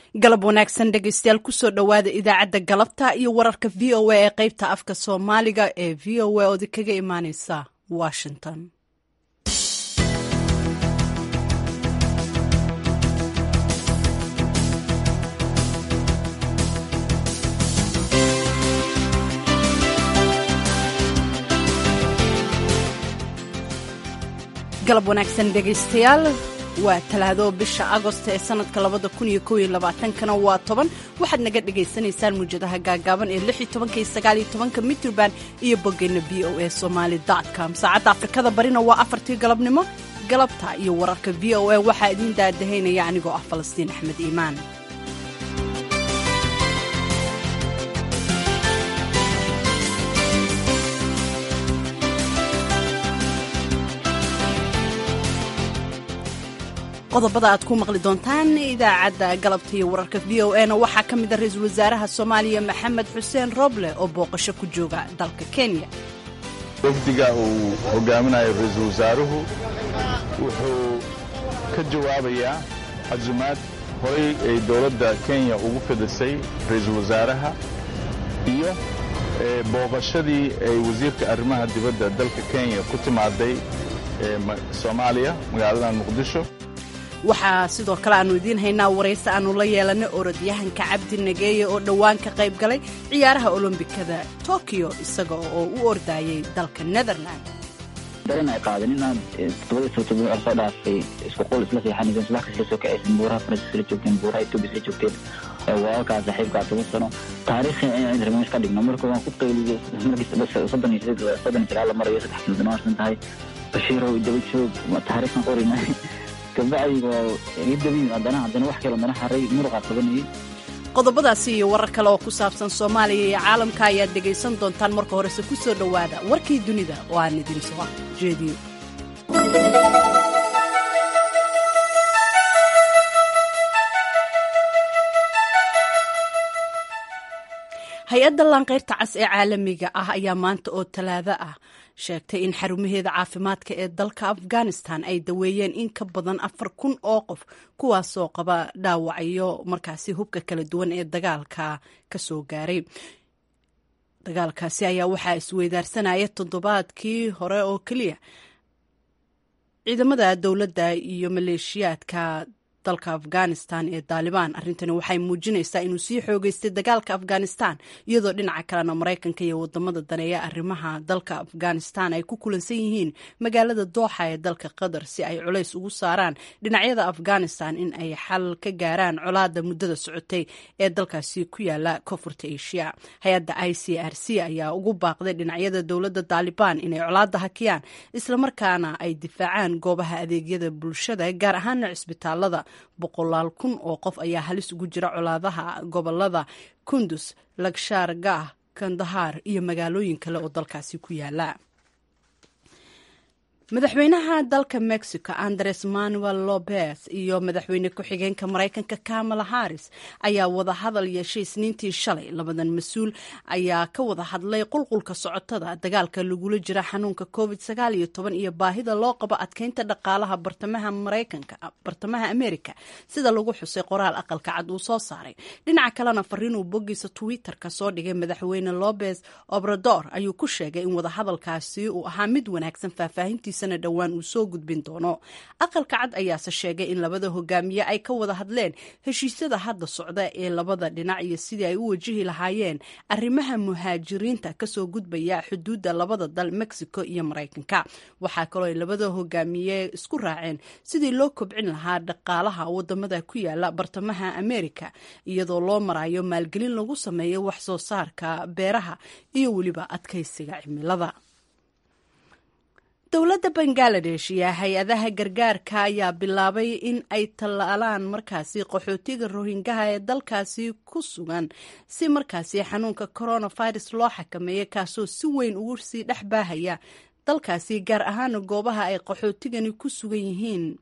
galab wanaagsan dhegeystayaal kusoo dhowaada idaacadda galabta iyo wararka v o a ee qeybta afka soomaaliga ee v o a oodi kaga imaaneysa washington galab wanaagsan dhegeystayaal waa talaado bisha agost ee sanadka labada kun iyo kow iyo labaatankana waa toban waxaad naga dhagaysanaysaan muwjadaha gaagaaban ee lix iyo tobanka iyo sagaal iyo tobanka mitrband iyo boggeena v o a somaali com saacadda afrikada barina waa afartii galabnimo galabta iyo wararka v o a waxaa idiin daadahaynaya anigoo ah falastiin axmed iimaan qodobada aad ku maqli doontaan idaacadda galabta iyo wararka v o na waxaa ka mid a ra-iisul wasaaraha soomaaliya maxamed xuseen roble oo booqasho ku jooga dalka kenya wafdiga uu hogaaminayo ra-iisul wasaaruhu wuxuu ka jawaabayaa casumaad horay ay dowladda kenya ugu fidisay ra-iisul wasaaraha iyo booqashadii ay wasiirka arrimaha dibadda dalka kenya ku timaaday soomaaliya magaalada muqdisho waxaa sidoo kale aannu idiin haynaa waraysi aannu la yeelanay orodyahanka cabdi nageeye oo dhowaan ka qayb galay ciyaaraha olombikada tokiyo isaga oo u ordayay dalka netherland daran ay qaadeen inaad todobadii soo todoba soo dhaafay isku qol isla seexanayseen subax kasta soo kacaysen buuraha faransis isla joogteen buuraha etoobiya isla joogteen walaalkaa saaxiibkaa toban sano taariikhi inaan remiis ka dhigno marka waan ku qayliyey markii soddon iyo sideed soddon iyo sagaal la marayo saddex kilodan waarsan tahay bashiirow daba joog taariikhkan qorina qodobadaasi iyo warar kale oo ku saabsan soomaaliya iyo caalamka ayaad dhegaysan doontaan marka horese ku soo dhowaada warkii dunida oo aan idin soo jeediyo hay-adda laanqeyrta cas ee caalamiga ah ayaa maanta oo talaado ah sheegtay in xarumaheeda caafimaadka ee dalka afghanistan ay daweeyeen in ka badan afar kun oo qof kuwaasoo qaba dhaawacyo markaasi hubka kala duwan ee dagaalka ka soo gaaray dagaalkaasi ayaa waxaa isweydaarsanaya toddobaadkii hore oo keliya ciidamada dowladda iyo maleeshiyaadka dalka afghanistan ee daalibaan arrintani waxay muujinaysaa inuu sii xoogeystay dagaalka afghanistan iyadoo dhinaca kalena maraykanka iyo wadamada daneeya arrimaha dalka afghanistan ay ku kulansan yihiin magaalada dooxa ee dalka qatar si ay culays ugu saaraan dhinacyada afghanistan in ay xal ka gaaraan colaada muddada socotay ee dalkaasi ku yaala koonfurta asia hay-adda i c r c ayaa ugu baaqday dhinacyada dowladda daalibaan inay colaada hakiyaan islamarkaana ay difaacaan goobaha adeegyada bulshada gaar ahaana cisbitaalada boqolaal kun oo qof ayaa halis ugu jira colaadaha gobolada kundus lagshaar gah kandahaar iyo magaalooyin kale oo dalkaasi ku yaala madaxweynaha dalka mexico andres manuel lopez iyo madaxweyne ku-xigeenka maraykanka kamala harris ayaa wada hadal yeeshay isniintii shalay labadan mas-uul ayaa ka wada hadlay qulqulka socotada dagaalka lagula jira xanuunka covid sagaal iyo toban iyo baahida loo qabo adkeynta dhaqaalaha bartamaha maraykanka bartamaha america sida lagu xusay qoraal aqalka cad uu soo saaray dhinaca kalena fariinuu boggiisa twitter-ka soo dhigay madaxweyne lopez obrador ayuu ku sheegay in wadahadalkaasi uu ahaa mid wanaagsan faahfaahintiisa dhowaan uu soo gudbin doono aqalka cad ayaase sheegay in labada hogaamiye ay ka wada hadleen heshiisyada hadda socda ee labada dhinac iyo sidii ay u wajihi lahaayeen arrimaha muhaajiriinta kasoo gudbaya xuduudda labada dal mexico iyo maraykanka waxaa kaloo ay labada hogaamiye isku raaceen sidii loo kobcin lahaa dhaqaalaha wadamada ku yaala bartamaha america iyadoo loo marayo maalgelin lagu sameeyo wax soo saarka beeraha iyo weliba adkaysiga cimilada dowladda bangaladesh iyo hay-adaha gargaarka ayaa bilaabay in ay tallaalaan markaasi qaxootiga rohingaha ee dalkaasi ku sugan si markaasi xanuunka coronavirus loo xakameeyo kaasoo si weyn ugu sii dhex baahaya dalkaasi gaar ahaana goobaha ay qaxootigani ku sugan yihiin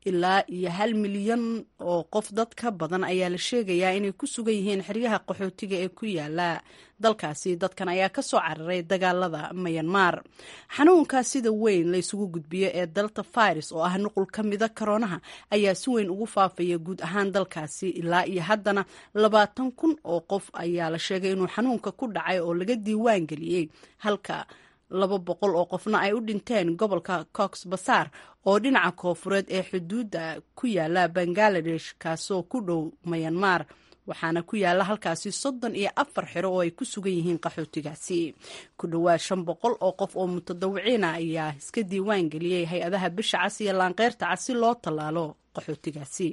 ilaa iyo hal milyan oo qof dad ka badan ayaa la sheegayaa inay ku sugan yihiin xeryaha qaxootiga ee ku yaala dalkaasi dadkan ayaa ka soo cararay dagaalada mayanmar xanuunka sida weyn la isugu gudbiyo ee delta virus oo ah nuqul ka mida koroonaha ayaa si weyn ugu faafaya guud ahaan dalkaasi ilaa iyo haddana labaatan kun oo qof ayaa la sheegay inuu xanuunka ku dhacay oo laga diiwaan geliyey halka laba boqol oo qofna ay u dhinteen gobolka cox basaar oo dhinaca koofureed ee xuduudda ku yaala bangaladesh kaasoo ku dhow mayanmar waxaana ku yaala halkaasi soddon iyo afar xero oo ay ku sugan yihiin qaxootigaasi ku dhowaad shan boqol oo qof oo mutadawiciina ayaa iska diiwaan geliyey hay-adaha bisha cas iyo laanqeyrta cas si loo tallaalo qaxootigaasi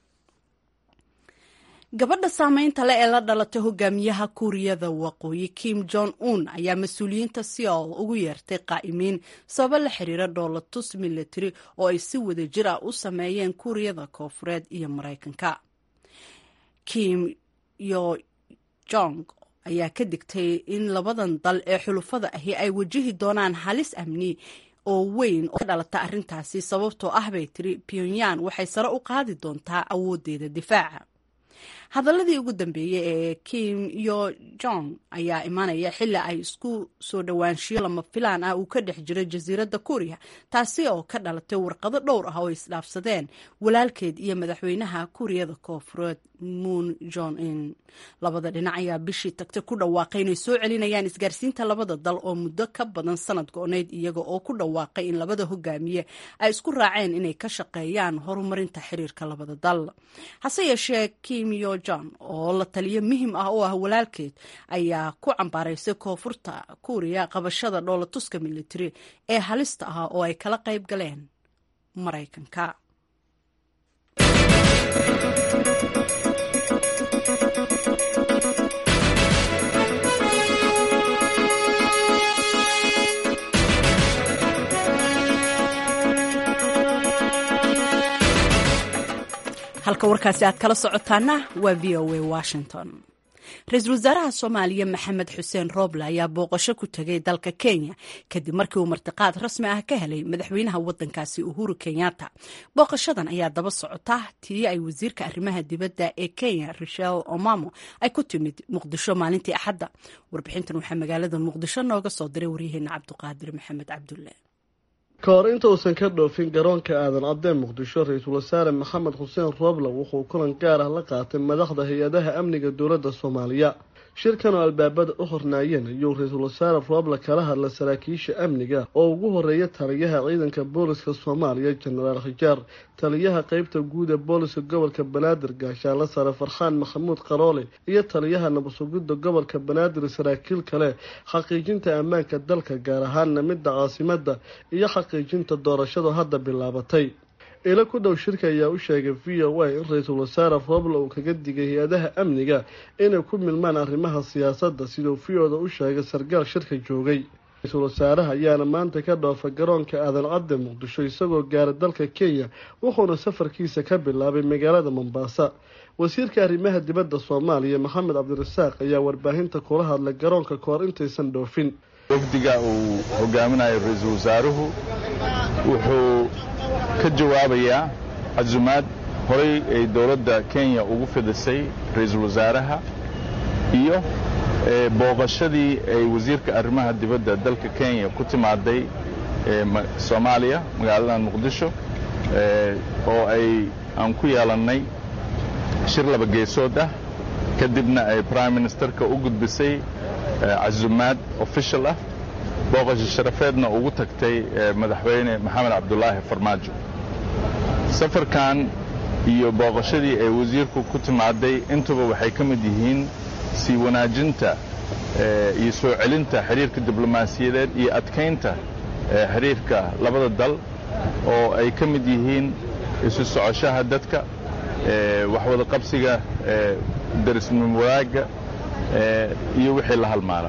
gabadha saameynta leh ee la dhalatay hogaamiyaha kuuriyada waqooyi kim jong un ayaa mas-uuliyiinta seoul ugu yeertay qaa'imiin sababo la xiriira dhoolatus military oo ay si wada jir ah u sameeyeen kuuriyada koofureed iyo maraykanka kim yo jong ayaa ka digtay in labadan dal ee xulufada ahi ay wajihi doonaan halis amni oo weyn oo ka dhalata arrintaasi sababtoo ah bay tiri pyongyang waxay sare u qaadi doontaa awooddeeda difaaca hadaladii ugu dambeeyey ee kim yo jong ayaa imaanaya xili ay isku soo dhowaanshiyo lama filaan ah uu ka dhex jiro jasiiradda kuuriya taasi oo ka dhalatay warqado dhowr ah oo isdhaafsadeen walaalkeed iyo madaxweynaha kuuriyada koofureed moon jon in labada dhinac ayaa bishii tagtay ku dhawaaqay inay soo celinayaan isgaarsiinta labada dal oo muddo ka badan sanad go-oneyd iyaga oo ku dhawaaqay in labada hogaamiye ay isku raaceen inay ka shaqeeyaan horumarinta xiriirka labada dal hase yeeshee kim yo jon oo la taliyo muhim ah oo ah walaalkeed ayaa ku cambaaraysay koonfurta kuuriya qabashada dhoolatuska military ee halista ah oo ay kala qayb galeen maraykanka halka warkaasi aad kala socotaana waa v o a washington ra-iisul wasaaraha soomaaliya maxamed xuseen rooble ayaa booqasho ku tegay dalka kenya kadib markii uu martiqaad rasmi ah ka helay madaxweynaha wadankaasi uhuru kenyatta booqashadan ayaa daba socota tii ay wasiirka arrimaha dibadda ee kenya rishel omamo ay ku timid muqdisho maalintii axadda warbixintan waxaa magaalada muqdisho nooga soo diray waryaheena cabduqaadir maxamed cabdulle ka hor inta uusan ka dhoofin garoonka aadan cadee muqdisho ra-iisul wasaare maxamed xuseen rooble wuxuu kulan gaar ah la qaatay madaxda hay-adaha amniga dowladda soomaaliya shirkan oo albaabada u hornaayeen ayuu ra-iisul wasaare rooble kala hadla saraakiisha amniga oo ugu horeeya taliyaha ciidanka booliska soomaaliya jenaraal khijaar taliyaha qeybta guud ee booliska gobolka banaadir gaashaanle sare farxaan maxamuud qaroole iyo taliyaha nabadsugidda gobolka banaadir saraakiil kale xaqiijinta ammaanka dalka gaar ahaanna midda caasimada iyo xaqiijinta doorashadu hadda bilaabatay ilo ku dhow shirka ayaa u sheegay v o a in ra-iisul wasaare rooble uu kaga digay hay-adaha amniga inay ku milmaan arrimaha siyaasadda siduu v o da u sheegay sargaal shirka joogay ra-iisul wasaaraha ayaana maanta ka dhoofa garoonka aadan cadde muqdisho isagoo gaara dalka kenya wuxuuna safarkiisa ka bilaabay magaalada mombaasa wasiirka arrimaha dibadda soomaaliya maxamed cabdirasaaq ayaa warbaahinta kula hadlay garoonka kahor intaysan dhoofin wafdiga uu hogaaminayo ra-iisul wasaaruhu wuxuu ka jawaabayaa casumaad horay ay dowladda kenya ugu fidisay ra-iisul wasaaraha iyo booqashadii ay wasiirka arrimaha dibadda dalka kenya ku timaaday soomaaliya magaaladan muqdisho oo ay aan ku yeelannay shir laba geesood ah kadibna ay prime ministerka u gudbisay casumaad official ah booqasho sharafeedna ugu tagtay madaxweyne maxamed cabdulaahi farmaajo safarkan iyo booqashadii ay wasiirku ku timaaday intuba waxay ka mid yihiin sii wanaajinta iyo soo celinta xiriirka diblomaasiyadeed iyo adkaynta xiriirka labada dal oo ay ka mid yihiin isu socoshaha dadka waxwada qabsiga darisnimo wadaagga iyo wixii la halmaala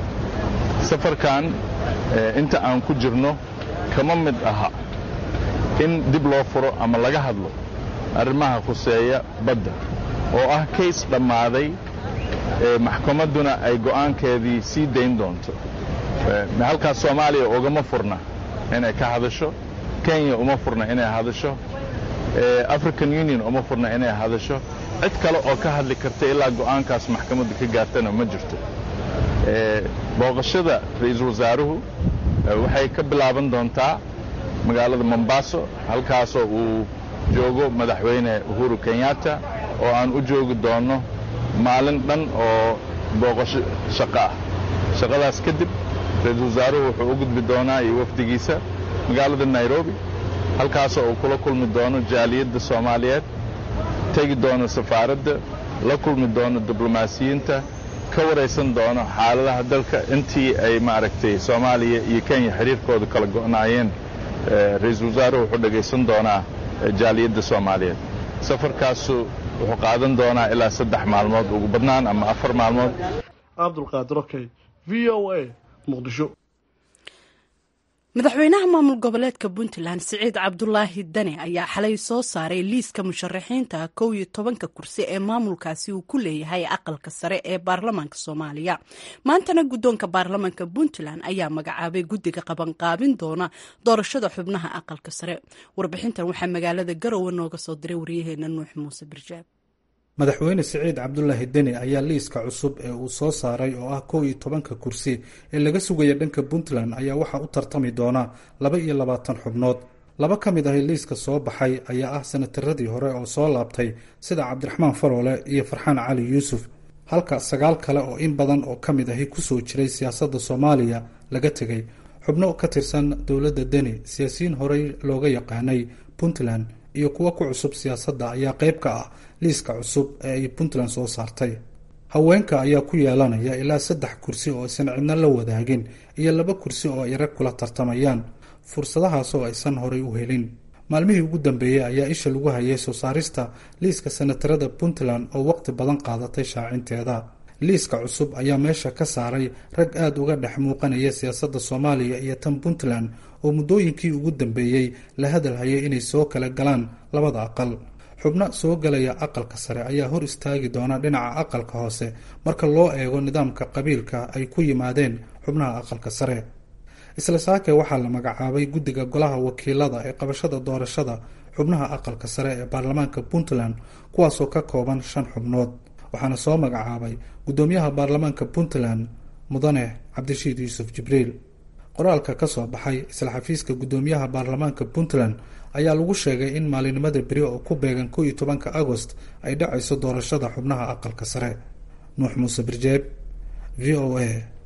safarkan inta aan ku jirno kama mid aha in dib loo furo ama laga hadlo arrimaha khuseeya badda oo ah kays dhammaaday maxkamadduna ay go'aankeedii sii dayn doonto halkaas soomaaliya ugama furna inay ka hadasho kenya uma furna inay hadasho african union uma furna inay hadasho cid kale oo ka hadli karta ilaa go'aankaas maxkamadda ka gaartana ma jirto booqashada ra-iisul wasaaruhu waxay ka bilaaban doontaa magaalada mombaaso halkaasoo uu joogo madaxweyne uhuru kenyatta oo aan u joogi doonno maalin dhan oo booqasho shaqo ah shaqadaas kadib ra-iisul wasaaruhu wuxuu u gudbi doonaa iyo wafdigiisa magaalada nairobi halkaasoo uu kula kulmi doono jaaliyadda soomaaliyeed tegi doono safaaradda la kulmi doono diblomaasiyiinta ka waraysan doono xaaladaha dalka intii ay maaragtay soomaaliya iyo kenya xiriirkooda kala go'naayeen ra-iisul wasaaruhu wuxuu dhegaysan doonaa jaaliyadda soomaaliyeed safarkaasu wuxuu qaadan doonaa ilaa saddex maalmood ugu badnaan ama afar maalmood cabdulqaadir okey v o a muqdisho madaxweynaha maamul goboleedka puntland siciid cabdulaahi dane ayaa xalay soo saaray liiska musharaxiinta kow iyo tobanka kursi ee maamulkaasi uu ku leeyahay aqalka sare ee baarlamaanka soomaaliya maantana guddoonka baarlamaanka puntland ayaa magacaabay guddiga qabanqaabin doona doorashada xubnaha aqalka sare warbixintan waxaa magaalada garowe nooga soo diray waryaheena nuux muuse birjaab madaxweyne siciid cabdulaahi deni ayaa liiska cusub ee uu soo saaray oo ah kow iyo tobanka kursi ee laga sugaya dhanka puntland ayaa waxaa u tartami doona laba iyo labaatan xubnood laba ka mid ahi liiska soo baxay ayaa ah sanataradii hore oo soo laabtay sida cabdiraxmaan faroole iyo farxaan cali yuusuf halka sagaal kale oo in badan oo ka mid ahi kusoo jiray siyaasadda soomaaliya laga tegay xubno ka tirsan dowladda deni siyaasiyiin horey looga yaqaanay puntland iyo kuwo ku cusub siyaasadda ayaa qayb ka ah liiska cusub ee ay puntland soo saartay haweenka ayaa ku yeelanaya ilaa saddex kursi oo aysan cidno la wadaagin iyo laba kursi oo ay rag kula tartamayaan fursadahaas oo aysan horay u helin maalmihii ugu dambeeyey ayaa isha lagu hayay soo saarista liiska sanatarada puntland oo waqti badan qaadatay shaacinteeda liiska cusub ayaa meesha ka saaray rag aada uga dhex muuqanaya siyaasadda soomaaliya iyo tan puntland oo muddooyinkii ugu dambeeyey la hadalhayay inay soo kala galaan labada aqal xubno soo galaya aqalka sare ayaa hor istaagi doona dhinaca aqalka hoose marka loo eego nidaamka qabiilka ay ku yimaadeen xubnaha aqalka sare isla saake waxaa la magacaabay guddiga golaha wakiilada ee qabashada doorashada xubnaha aqalka sare ee baarlamaanka puntland kuwaasoo ka kooban shan xubnood waxaana soo magacaabay guddoomiyaha baarlamaanka puntland mudane cabdirashiid yuusuf jibriil qoraalka ka soo baxay isla xafiiska guddoomiyaha baarlamaanka puntland ayaa lagu sheegay in maalinimada beri oo ku beegan kow iyo tobanka agost ay dhacayso doorashada xubnaha aqalka sare nuux muuse birjeeb v o a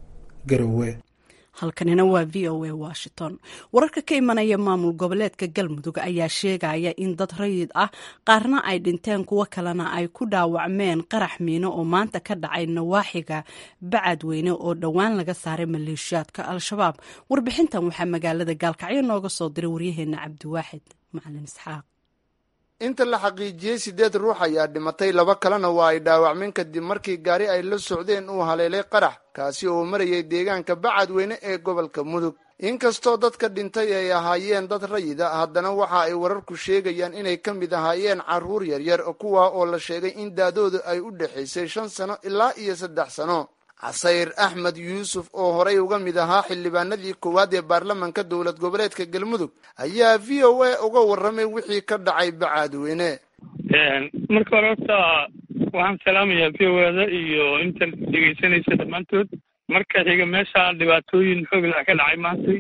garowe halkanina waa v o a washington wararka ka imanaya maamul goboleedka galmudug ayaa sheegaya in dad rayid ah qaarna ay dhinteen kuwo kalena ay ku dhaawacmeen qarax miino oo maanta ka dhacay nawaaxiga bacadweyne oo dhowaan laga saaray maleeshiyaadka al-shabaab warbixintan waxaa magaalada gaalkacyo nooga soo diray waryaheena cabdiwaaxid macalin isxaaq inta la xaqiijiyey siddeed ruux ayaa dhimatay laba kalena waa ay dhaawacmeen kadib markii gaari ay la socdeen uu haleelay qarax kaasi oo marayay deegaanka bacadweyne ee gobolka mudug inkastoo dadka dhintay ay ahaayeen dad rayida haddana waxa ay wararku sheegayaan inay ka mid ahaayeen carruur yaryar kuwa oo la sheegay in daadoodu ay u dhexaysay shan sano ilaa iyo saddex sano casayr axmed yuusuf oo horay uga mid ahaa xildhibaanadii koowaad ee baarlamanka dowlad goboleedka galmudug ayaa v o a uga warramay wixii ka dhacay bacadweyne marka hore horta waxaan salaamayaa v o ada iyo inta dhegeysanaysa dhammaantood marka xiga meesha dhibaatooyin xoog lah ka dhacay maantay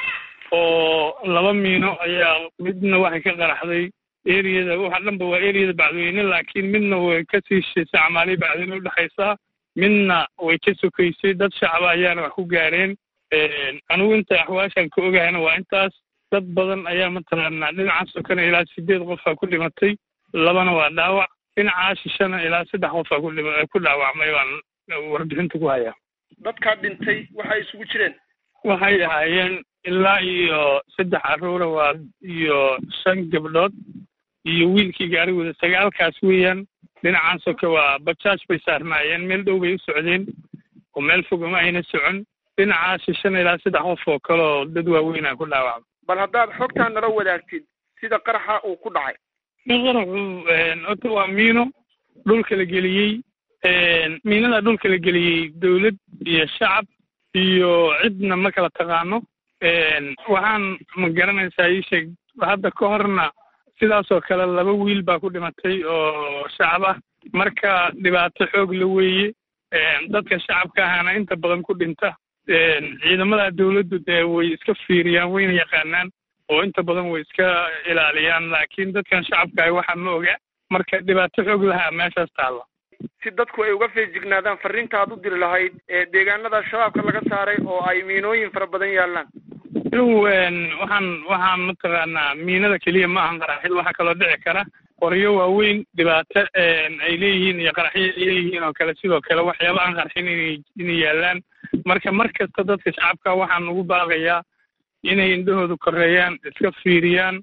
oo laba miino ayaa midna waxay ka qaraxday eriyada waxa dhanba waa eriyada bacdweyne laakiin midna way ka sii shisay camaaliya bacdweyne udhexaysaa midna way ka sokaysay dad shacaba ayaana wax ku gaareen anigu inta axwaashan ka ogahayna waa intaas dad badan ayaa mataqaanaa dhinacaas sokana ilaa sideed qofaa ku dhimatay labana waa dhaawac dhinacaa shishana ilaa saddex qofaa ku dhaawacmay baan warbixinta ku hayaa dadkaa dhintay waxay isugu jireen waxay ahaayeen ilaa iyo saddex carruura waa iyo shan gabdhood iyo wiilkii gaarigooda sagaalkaas weeyaan dhinacaan soke waa bajaaj bay saarnaayeen meel dhow bay u socdeen oo meel fog uma ayna socon dhinacaa shishan ilaa saddex qof oo kale oo dad waaweynaa ku dhaawacmay bal haddaad xogtaa nala wadaagtid sida qaraxa uu ku dhacay qaraxu horta waa miino dhulka la geliyey miinada dhulka la geliyey dawlad iyo shacab iyo cidna ma kala taqaano waxaan ma garanaysaa ii sheeg hadda ka horna sidaasoo kale laba wiil baa ku dhimatay oo shacab ah marka dhibaato xoog la weeye dadka shacabka ahana inta badan ku dhinta ciidamada dawladdu dee way iska fiiriyaan wayna yaqaanaan oo inta badan way iska ilaaliyaan laakiin dadkan shacabka ah waxa ma oga marka dhibaato xoog lahaa meeshaas taalla si dadku ay uga feejignaadaan fariinta aad u diri lahayd ee deegaanada shabaabka laga saaray oo ay miinooyin fara badan yaallaan inugu waxaan waxaan mataqaanaa miinada keliya ma ahan qaraxid waxaa kaloo dhici kara qoryo waaweyn dhibaato ay leeyihiin iyo qaraxyo ay leeyihiin oo kale sidoo kale waxyaaba aan qarxin inay inay yaallaan marka mar kasta dadka shacabka waxaan ugu baaqayaa inay indhahooda koreeyaan iska fiiriyaan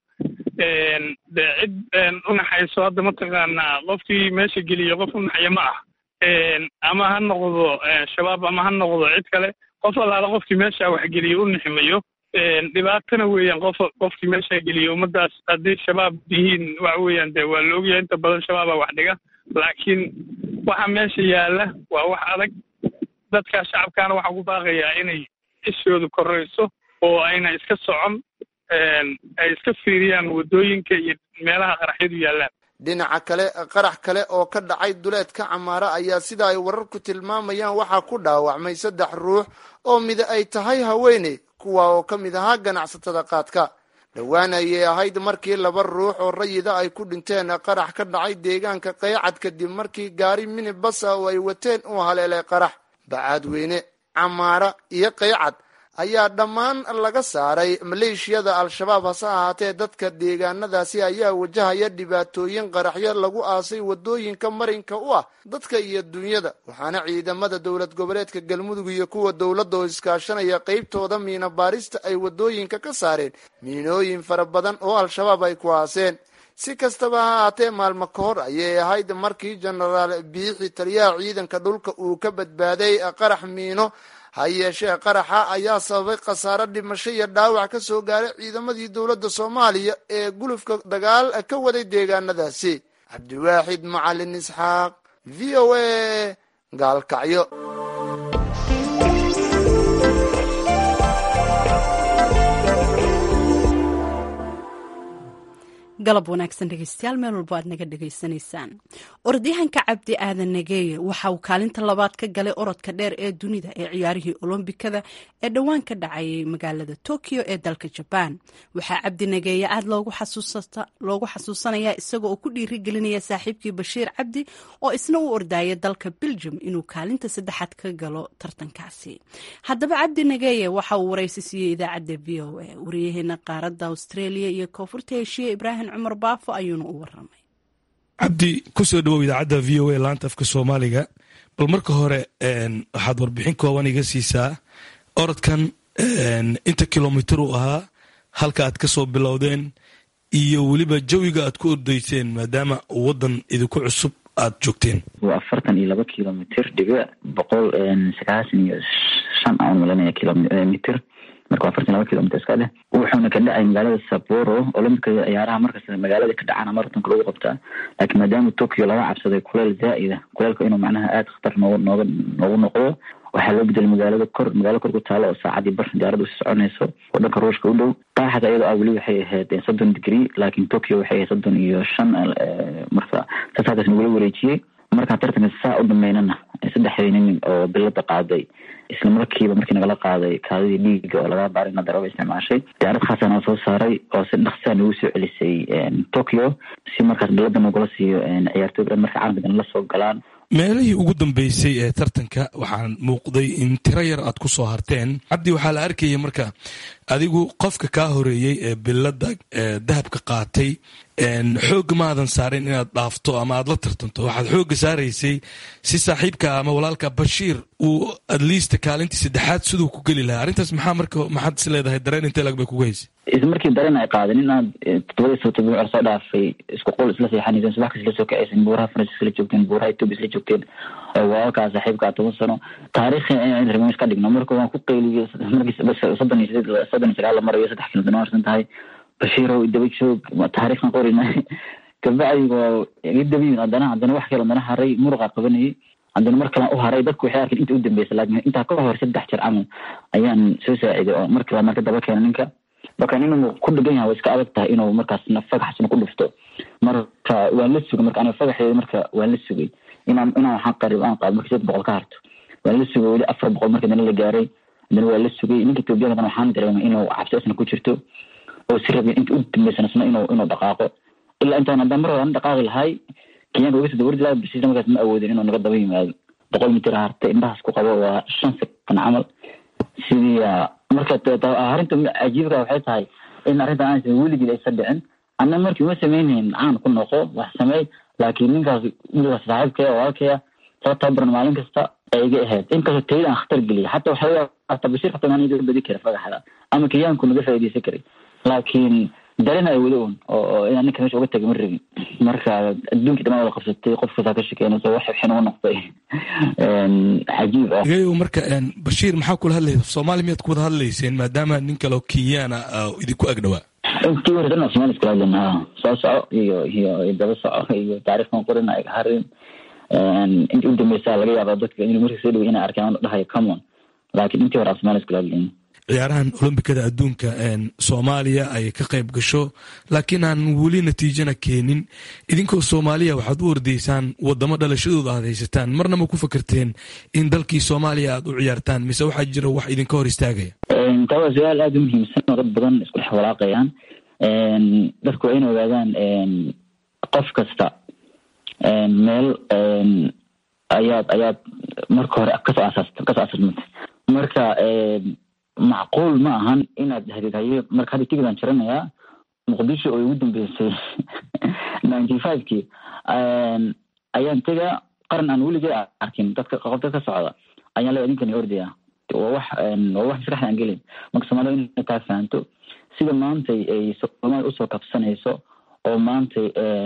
de cid unaxayso hadda mataqaanaa qofkii meesha geliya qof unaxaya ma ah ama ha noqdo shabaab ama ha noqdo cid kale qof allaala qofkii meesha waxgeliya u niximayo dhibaatana weeyaan qof qofkii meesha geliya ummadaas haddii shabaab yihiin waxa weeyaan de waa la ogyahay inta badan shabaaba wax dhiga laakiin waxa meesha yaalla waa wax adag dadka shacabkaana waxaa ku baaqayaa inay ishooda korayso oo ayna iska socon ay iska fiiriyaan waddooyinka iyo meelaha qaraxyadu yaallaan dhinaca kale qarax kale oo ka dhacay duleedka camaara ayaa sida ay wararku tilmaamayaan waxaa ku dhaawacmay saddex ruux oo mida ay tahay haweeney kuwa oo ka mid ahaa ganacsatada qaadka dhowaan ayay ahayd markii laba ruux oo rayida ay ku dhinteen qarax ka dhacay deegaanka qaycad kadib markii gaari minibas ah oo ay wateen uu haleelay qarax bacaadweyne camaara iyo qaycad ayaa dhammaan laga saaray maleeshiyada al-shabaab hase ahaatee dadka deegaanadaasi ayaa wajahaya dhibaatooyin qaraxyo lagu aasay wadooyinka marinka u ah dadka iyo dunyada waxaana ciidamada dowlad goboleedka galmudug iyo kuwa dowladda oo iskaashanaya qeybtooda miina baarista ay wadooyinka ka saareen miinooyin fara badan oo al-shabaab ay ku aaseen si kastaba ha ahaatee maalmo ka hor ayay ahayd markii jenaraal biixi taliyaha ciidanka dhulka uu ka badbaaday qarax miino ha yeeshee qaraxa ayaa sababay khasaaro dhimasho iyo dhaawac ka soo gaaray ciidamadii dowladda soomaaliya ee gulufka dagaal ka waday deegaanadaasi cabdiwaaxid macalin isxaaq v o a gaalkacyo galab wanaagsan dhegeystayaal meel walbo aad naga dhegaysanaysaan orodyahanka cabdi aadan nageeye waxa uu kaalinta labaad ka galay orodka dheer ee dunida ee ciyaarihii olombikada ee dhowaan ka dhacayay magaalada tokyo ee dalka jabaan waxaa cabdi nageeye aad loogu xasuusanaya isaga oo ku dhiirigelinaya saaxiibkii bashiir cabdi oo isna u ordaya dalka beljum inuu kaalinta saddexaad ka galo tartankaasi haddaba cabdi nageeye waxa uu waraysi siiyey idaacadda v o a wariyaheena qaaradda australia iyo koonfurta heshiye ibraahim cumar baafo ayuuna u waramay cabdi kusoo dhawow idaacadda v o a laanta afka soomaaliga bal marka hore waxaad warbixin kooban iga siisaa orodkan inta kilomitir uu ahaa halka aad ka soo bilowdeen iyo weliba jawiga aad ku ordayseen maadaama wadan idinku cusub aad joogteen waa afartan iyo laba kilomitr dhibic boqol sagaashan iyo shan aan malanaya kilomitr marka waa afartan laba kilomitr iska dheh wuxuuna ka dhacay magaalada saboro olambikada ciyaaraha markasta magaalada ka dhacana maratonka lagu qabtaa laakiin maadaama tokyo laga cabsaday kuleel zaa'ida kuleelka inuu macnaha aada khatar nooga nooga noogu noqdo waxaa loo bedelay magaalada kor magaalo kor ku taalo oo saacadii bar diyaarada usi soconayso oo dhanka ruushka u dhow qaaxada iyadoo ah weli waxay ahayd soddon degree laakiin tokyo waxay ahayd soddon iyo shan marka saas halkaas nagula wareejiyey markaan tartanka saa u dhameynana saddexdii nin oo bilada qaaday isla markiiba markii nagala qaaday kaadidii dhiiga oo laga baarina daraba isticmaashay diyaarad khaasaa noo soo saaray oo si dhaksaa nagu soo celisay tokyo si markaas bilada nagula siiyo ciyaartooyga dhan marka caalamka dhan la soo galaan meelihii ugu dambeysay ee tartanka waxaan muuqday in tiro yar aad ku soo harteen cabdi waxaa la arkayay marka adigu qofka kaa horeeyey ee bilada dahabka qaatay xoogga maadan saarin inaad dhaafto ama aad la tartanto waxaad xoogga saaraysay si saaxiibka ama walaalka bashiir uu adliista kaalintii saddexaad siduu ku geli lahaa arrintaas maxaa marka maxaad is leedahay dareen intee lag bay kugu haysay isla markii dareen ay qaadeen inaad todobadii sabto bimicr soo dhaafay isku qol isla seexanayseen subax kas isla soo kacaysen buuraha faransis isla joogteen buuraha etoobiya isla joogteen walaalkaa saaxiibkaa toban sano taariikhi in remiis ka dhigno marka waan ku qayliyey markii soddon iyo sideed soddon iyo sagaal la marayo saddex kilomitir marsan tahay bashiirow daba joog taariikhkan qorina kabacdi waa iga dabayin haddana haddana wax kale haddana haray muruqa qabanayay haddana mar kalan u haray dadku waxay arkeen inta u dambeysa laakiin intaa ka hor saddex jeer camal ayaan soo saaciday oo mar kale marka daba keena ninka marka inuu ku dhegan yahay way iska adag tahay inuu markaasna fagaxsna ku dhufto marka waan la sugay marka aniga fagaxeeda marka waan la sugay inaan inaan waxaan qarib aan qaado marka sideed boqol ka harto waan la sugay weli afar boqol marka dana la gaaray dana waa la sugay ninka ethoobiyankana waxaan dareemay inuu cabsi isna ku jirto oo si rabin inta u dambeysana isna inuu inuu dhaqaaqo ilaa intaan haddaan mar hore aan dhaqaaqi lahay kenyaanka uga soo dawardi lahaa bisiisna markaas ma awoodin inuu naga daba yimaado boqol mitir hartay indhahaas ku qabo waa shan sekan camal sidii marka arrinta cajiibka waxay tahay in arrintan aansan weligii aysa dhicin anna markii uma sameynhayn caan ku noqo wax sameey laakiin ninkaas wiilkaas saaxiibkaya walaalkaya soo tababaran maalin kasta ay iga ahayd inkastoo tayada aan khatar geliyay xataa waxaa hataa bashir xataa maan iga badi kara fagaxda ama kenyaanku naga faa'iidaysan karay laakiin darena ay wada un oo inaan ninka meesha uga tagay ma rabin marka adduunkii dhamaan wada qabsatay qof kastaa ka shekeynayso wax xin ugu noqday cajiib ah gayow marka bashiir maxaa kula hadlaysa soomaali miyaad ku wada hadlayseen maadaama nin kaleo kenyaana idinku agdhawaa intii hore dhan soomaali iskala hadlayna soo soco iyo iyo daba soco iyo taariikhkan qorina ay harin intii u dambeysa laga yaaba dadka in markii soo dhaway inay arkaan dhahayo common laakiin intii hore soomaali iskala hadlayna ciyaarahan olombikada adduunka soomaaliya ay ka qayb gasho laakiin aan weli natiijana keenin idinkoo soomaaliya waxaad u ordaysaan wadamo dhalashadooda aad haysataan marna ma ku fakerteen in dalkii soomaaliya aad u ciyaartaan mise waxaa jira wax idinka hor istaagaya taa waa su-aal aada u muhiimsan oo dad badan isku dhex walaaqayaan dadku waa in ogaadaan qof kasta meel ayaad ayaad marka hore kasoo asaas kasoo asaasmata marka macquul ma ahan inaad dhahdid haye marka hadda tigidaan jaranayaa muqdisho oo igu dambeysay ninety five kii ayaan tegaa qaran aan weligay arkin dadka qof dad ka socda ayaan le idinkani ordaya waa wax waa wax maskaxda aan gelin marka soomaalida inay taa fahanto sida maantay ay soomaali usoo kabsanayso oo maantay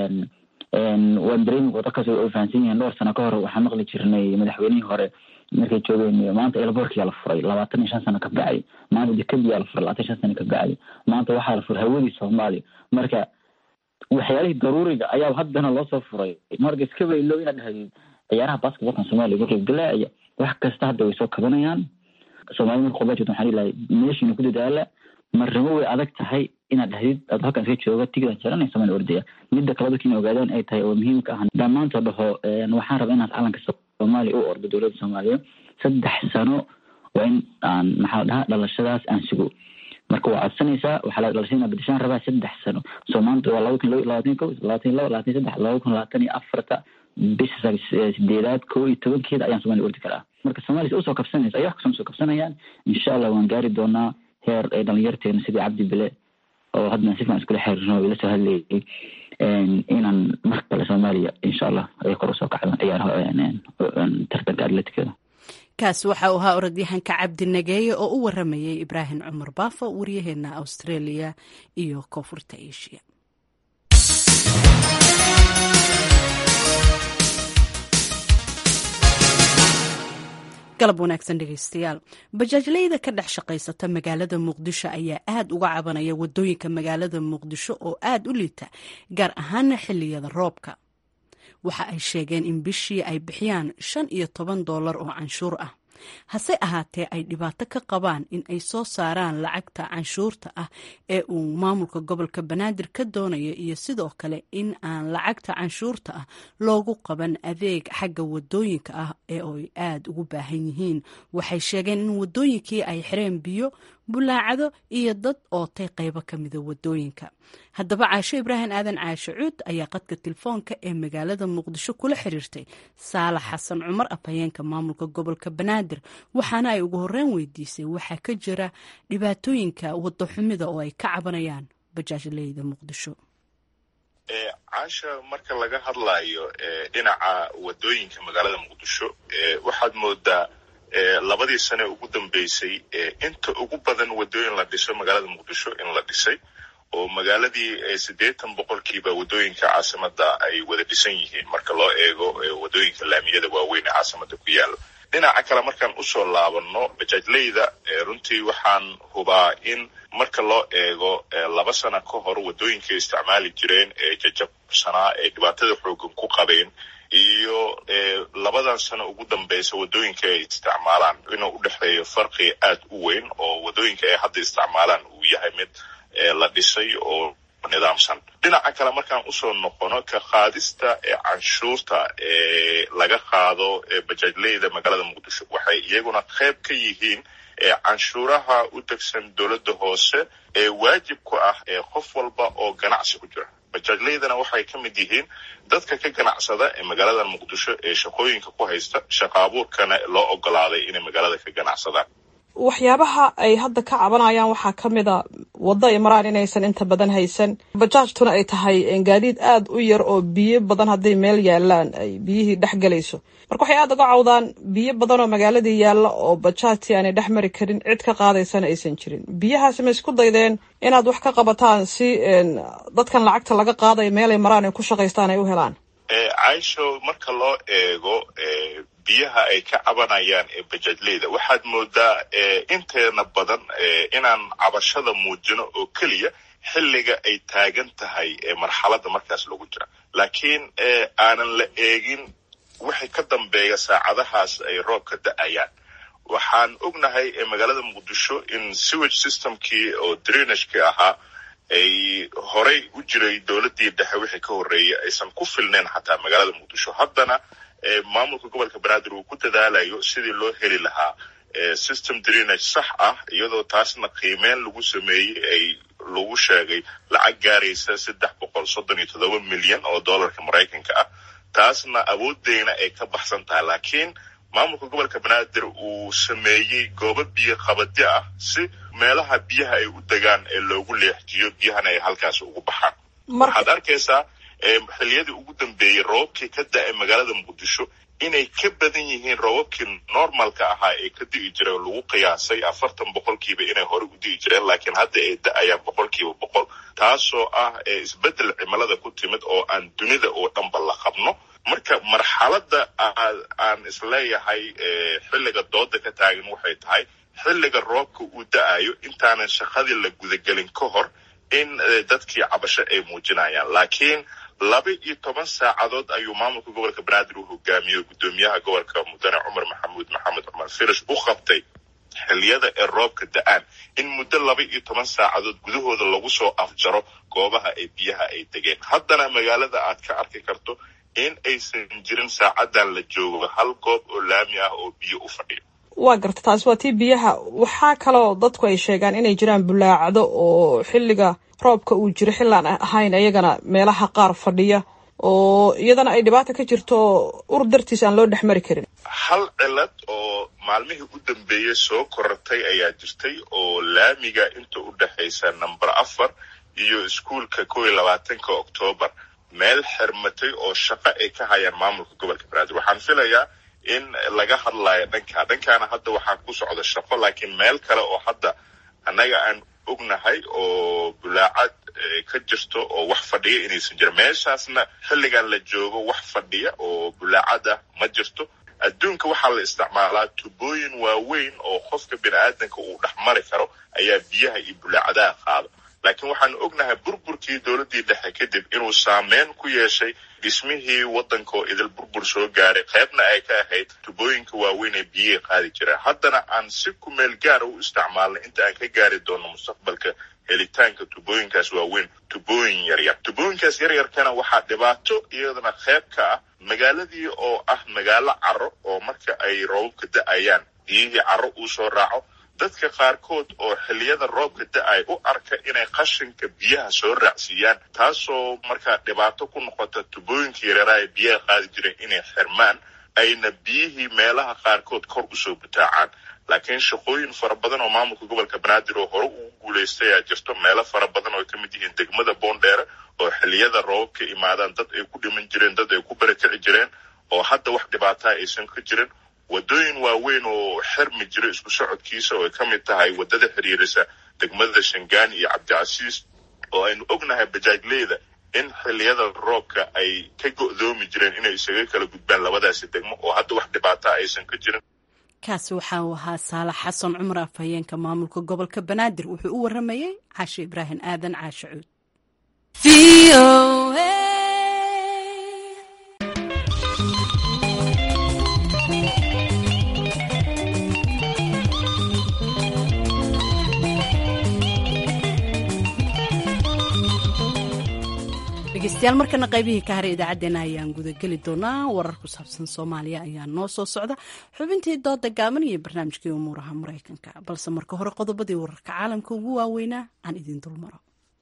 waan dareemi dadkaas ay fahansan yihiin dhowr sano ka hor waxaan maqli jirnay madaxweynihii hore markay joogeen maanta elborkiyaa la furay labaatan iyo shan sano ka bacay maanta dekadiyaa la furay labaatan shan sano ka bacay maanta waxaa la furay hawadii soomaaliya marka waxyaalihii daruuriga ayaa haddana loo soo furay marka iska baylo inaad dhahdid ciyaaraha basketbolkan soomaaliya markay galaaya wax kasta hadda way soo kabanayaan soomaalida marka qurba jirta waxaan dhihi lahay meeshiina ku dadaala marnimo way adag tahay inaad dhahdid aad halkan iska jooga tigidaan jaranay soomaaliya ordaya midda kale dadka inay ogaadaan ay tahay oo muhiimka ah dhammaanta dhaho waxaan rabaa inaad calanka soomaaliya u ordo dowladda soomaaliya saddex sano waa in aan maxaa dhahaa dhalashadaas aan sugo marka waa codsanaysaa waxaa la dhalashada bedeshaan rabaa saddex sano soo maanta waa laba kun labaatan ko labaatan laba labaatan saddex laba kun labaatan iyo afarta bisha sideedaad kow iyo tobankeeda ayaan soomaaliya ordi karaa marka soomaaliya si usoo kabsanaysa ay wax kasoo soo kabsanayaan insha allah waan gaari doonaa heer ay dhalinyarteena sidii cabdi bile oo haddana si fiican iskula xiriirno ila soo hadlayay inaan mar kale soomaaliya insha allah ay kor usoo kacdaan ciyaaraha tartanka atletikada kaas waxa uu ahaa orodyahanka cabdi nageeye oo u waramayay ibraahim cumar baafo waryaheena australia iyo koonfurta asia galab wanaagsan dhegeystayaal bajaajleyda ka dhex shaqaysata magaalada muqdisho ayaa aad uga cabanaya wadooyinka magaalada muqdisho oo aad u liita gaar ahaana xiliyada roobka waxa ay sheegeen in bishii ay bixiyaan shan iyo toban doolar oo canshuur ah hase ahaatee ay dhibaato ka qabaan in ay soo saaraan lacagta canshuurta ah ee uu maamulka gobolka banaadir ka doonayo iyo sidoo kale in aan lacagta canshuurta ah loogu qaban adeeg xagga wadooyinka ah ee ay aada ugu baahan yihiin waxay sheegeen in wadooyinkii ay xireen biyo bulaacado iyo dad ootay qaybo ka mida wadooyinka haddaba caasho ibraahim aadan caasho cuud ayaa qadka telefoonka ee magaalada muqdisho kula xiriirtay saalax xasan cumar afhayeenka maamulka gobolka banaadir waxaana ay ugu horreyn weydiisay waxaa ka jira dhibaatooyinka wado xumida oo ay ka cabanayaan bajaajleyda muqdisho caasha marka laga hadlayo dhinaca wadooyinka magaalada muqdisho waxaad moodaa labadii sane ugu dambeysay inta ugu badan wadooyin la dhiso magaalada muqdisho in la dhisay oo magaaladii siddeetan boqolkiiba wadooyinka caasimada ay wada dhisan yihiin marka loo eego wadooyinka laamiyada waaweyn ee caasimada ku yaala dhinaca kale markaan usoo laabano bajaajleyda runtii waxaan hubaa in marka loo eego laba sana ka hor wadooyinkay isticmaali jireen ee jajabsanaa ee dhibaatada xoogan ku qabeen iyo labada labadan sano ugu dambeysa wadooyinka ay isticmaalaan inuu u dhexeeyo farqi aad u weyn oo wadooyinka ay hadda isticmaalaan uu yahay mid la dhisay oo nidaamsan dhinaca kale markaan usoo noqono ka qaadista ee canshuurta ee laga qaado bajaajleyda magaalada muqdisho waxay iyaguna qayb ka yihiin canshuuraha u degsan dowladda hoose ee waajib ku ah ee qof walba oo ganacsi ku jira bajaajleydana waxay ka mid yihiin dadka ka ganacsada ee magaalada muqdisho ee shaqooyinka ku haysta shaqa abuurkana loo ogolaaday inay magaalada ka ganacsadaan waxyaabaha ay hadda ka cabanayaan waxaa ka mid a waddo ay maraan inaysan inta badan haysan bajaajtuna ay tahay gaadiid aad u yar oo biyo badan hadday meel yaalaan ay biyihii dhex galayso marka waxay aada uga cawdaan biyo badan oo magaaladii yaalla oo bajaajtii aanay dhex mari karin cid ka qaadaysana aysan jirin biyahaasi ma isku daydeen inaad wax ka qabataan si dadkan lacagta laga qaadayo meelay maraan ay ku shaqaystaan ay u helaan caisho marka loo eego biyaha ay ka cabanayaan ee bajaajleyda waxaad moodaa inteena badan inaan cabashada muujino oo keliya xilliga ay taagan tahay marxaladda markaas lagu jira laakiin aanan la eegin wixii ka dambeeya saacadahaas ay roobka da-ayaan waxaan ognahay magaalada muqdisho in sewage systemkii oo drainagekii ahaa ay horey u jiray dowladdii dhexe wixii ka horreeyay aysan ku filnayn xataa magaalada muqdisho haddana maamulka gobolka banaadir uu ku dadaalayo sidii loo heli lahaa system drainage sax ah iyadoo taasna qiimeyn lagu sameeyey ay lagu sheegay lacag gaaraysa saddex boqol soddon iyo toddoba milyan oo dollarka maraykanka ah taasna awoodeyna ay ka baxsan tahay laakiin maamulka gobolka banaadir uu sameeyey goobo biyo qabadyo ah si meelaha biyaha ay u degaan ee loogu leexjiyo biyahana ay halkaas ugu baxaan waxaad arkaysaa xiliyadii ugu dambeeyey roobabkii ka da-ay magaalada muqdisho inay ka badan yihiin roobabkii normalka ahaa ee ka di'i jiray oo lagu qiyaasay afartan boqolkiiba inay hore u di'i jireen laakiin hadda ay da-ayaan boqolkiiba boqol taasoo ah isbeddel cimilada ku timid oo aan dunida oo dhanba la qabno marka marxaladda aan isleeyahay xilliga dooda ka taagan waxay tahay xilliga roobka uu da-ayo intaanan shaqadii la gudagelin ka hor in dadkii cabasho ay muujinayaan laakiin laba iyo toban saacadood ayuu maamulka gobolka banaadir uu hogaamiyey guddoomiyaha gobolka mudane cumar maxamuud maxamed cumar firish u qabtay xilliyada ee roobka da-aan in muddo laba iyo toban saacadood gudahooda lagu soo afjaro goobaha ay biyaha ay degeen haddana magaalada aad ka arki karto in aysan jirin saacadan la joogo hal goob oo laami ah oo biyo u fadhiyo waa garta taasi waa tii biyaha waxaa kaloo dadku ay sheegaan inay jiraan bulaacdo oo xilliga roobka uu jiro xillaan ahayn iyagana meelaha qaar fadhiya oo iyadana ay dhibaata ka jirto ur dartiis aan loo dhex mari karin hal cilad oo maalmihii u dambeeyey soo korortay ayaa jirtay oo laamiga inta u dhexaysa number afar iyo iskuolka kow iyo labaatanka oktoobar meel xirmatay oo shaqo ay ka hayaan maamulka gobolka banaadir waxaan filayaa in laga hadlayo dhankaa dhankaana hadda waxaa ku socda shaqo laakiin meel kale oo hadda annaga aan ognahay oo bulaacad ka jirto oo wax fadhiya inaysan jirin meeshaasna xilligan la joogo wax fadhiya oo bulaacad ah ma jirto adduunka waxaa la isticmaalaa tubooyin waaweyn oo qofka bini aadanka uu dhex mari karo ayaa biyaha iyo bulaacadaha qaado laakiin waxaanu ognahay burburkii dowladdii dhexe kadib inuu saameyn ku yeeshay dhismihii waddanka oo idil burbur soo gaaray qaybna ay ka ahayd tubooyinka waaweyn ee biyihi qaadi jireen haddana aan si kumeel gaara u isticmaalnay inta aan ka gaari doono mustaqbalka helitaanka tubooyinkaas waaweyn tubooyin yaryar tubooyinkaas yaryarkana waxaa dhibaato iyadana qayb ka ah magaaladii oo ah magaalo caro oo marka ay roobabka da-ayaan biyihii caro uu soo raaco dadka qaarkood oo xilliyada roobka da-ay u arka inay qashinka biyaha soo raacsiiyaan taasoo markaa dhibaato ku noqota tubooyinka yareeraha ee biyaha qaadi jireen inay xirmaan ayna biyihii meelaha qaarkood kor usoo butaacaan laakiin shaqooyin fara badan oo maamulka gobolka banaadir oo hore ugu guulaystay ayaa jirto meelo fara badan oo ay ka mid yihiin degmada boondheere oo xilliyada roobabka imaadaan dad ay ku dhiman jireen dad ay ku barakici jireen oo hadda wax dhibaataa aysan ka jirin waddooyin waaweyn oo xirmi jira isku socodkiisa oo ay ka mid tahay waddada xiriirisa degmada shangaani iyo cabdicasiis oo aynu ognahay bajaajleyda in xilliyada roobka ay ka go'doomi jireen inay isaga kala gudbaan labadaasi degmo oo hadda wax dhibaataa aysan ka jirin kaasi waxa uu ahaa saalax xasan cumar afhayeenka maamulka gobolka banaadir wuxuu u waramayey caashe ibraahim aadan caashe cuud dhegeystayaal markana qaybihii ka haray idaacaddeenna ayaan gudageli doonaa warar ku saabsan soomaaliya ayaa noo soo socda xubintii dooda gaaban iyo barnaamijkii umuuraha maraykanka balse marka hore qodobadii wararka caalamka ugu waaweynaa aan idin dulmaro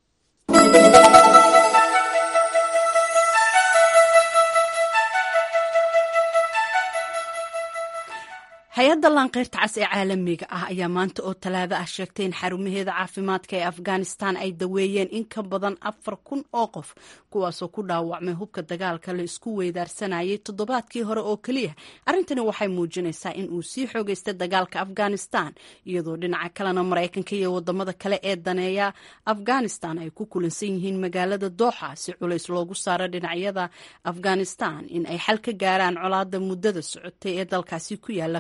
hay-adda laanqeyrta cas ee caalamiga ah ayaa maanta oo talaado ah sheegtay in xarumaheeda caafimaadka ee afghanistan ay daweeyeen in ka badan afar kun oo qof kuwaasoo ku dhaawacmay hubka dagaalka la isku weydaarsanayay toddobaadkii hore oo keliya arrintani waxay muujinaysaa in uu sii xoogeystay dagaalka afghanistan iyadoo dhinaca kalena maraykanka iyo wadamada kale ee daneeya afghanistan ay ku kulansan yihiin magaalada dooxa si culays loogu saaro dhinacyada afghanistan in ay xal ka gaaraan colaada muddada socotay ee dalkaasi ku yaala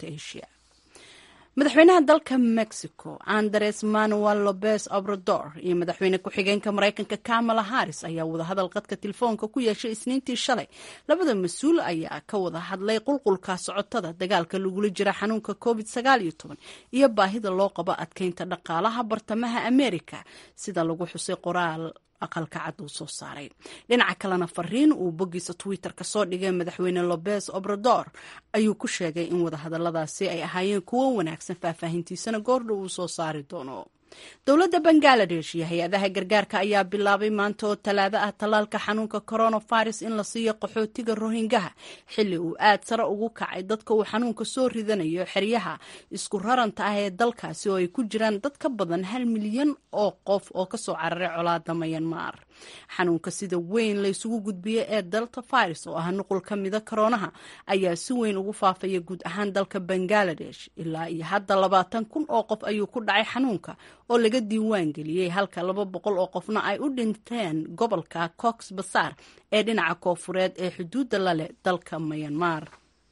madaxweynaha dalka mexico andres manuel lopez obrador iyo madaxweyne ku-xigeenka maraykanka kamala harris ayaa wadahadal qadka telefoonka ku yeeshay isniintii shalay labada mas-uul ayaa ka wada hadlay qulqulka socotada dagaalka lagula jira xanuunka covid iyo baahida loo qabo adkeynta dhaqaalaha bartamaha america sida lagu xusay qoraal aqalka cad uu soo saaray dhinaca kalena fariin uu boggiisa twitter ka soo dhigay madaxweyne lopez obrador ayuu ku sheegay in wadahadaladaasi ay ahaayeen kuwo wanaagsan faahfaahintiisana goordha uu soo saari doono dowladda bangaladesh iyo hay-adaha gargaarka ayaa bilaabay maanta oo talaado ah tallaalka xanuunka coronavirus in la siiyo qaxootiga rohingaha xilli uu aad sare ugu kacay dadka uu xanuunka soo ridanayo xeryaha isku raranta ah ee dalkaasi oo ay ku jiraan dad ka badan hal milyan oo qof oo kasoo cararay colaada mayanmar xanuunka sida weyn la isugu gudbiya ee delta virus oo ah nuqul ka mida koroonaha ayaa si weyn ugu faafaya guud ahaan dalka bangaladesh ilaa iyo hadda labaatan kun oo qof ayuu ku dhacay xanuunka oo laga diiwaan geliyey halka laba boqol oo qofna ay u dhinteen gobolka cox basaar ee dhinaca koofureed ee xuduudda laleh dalka mayanmar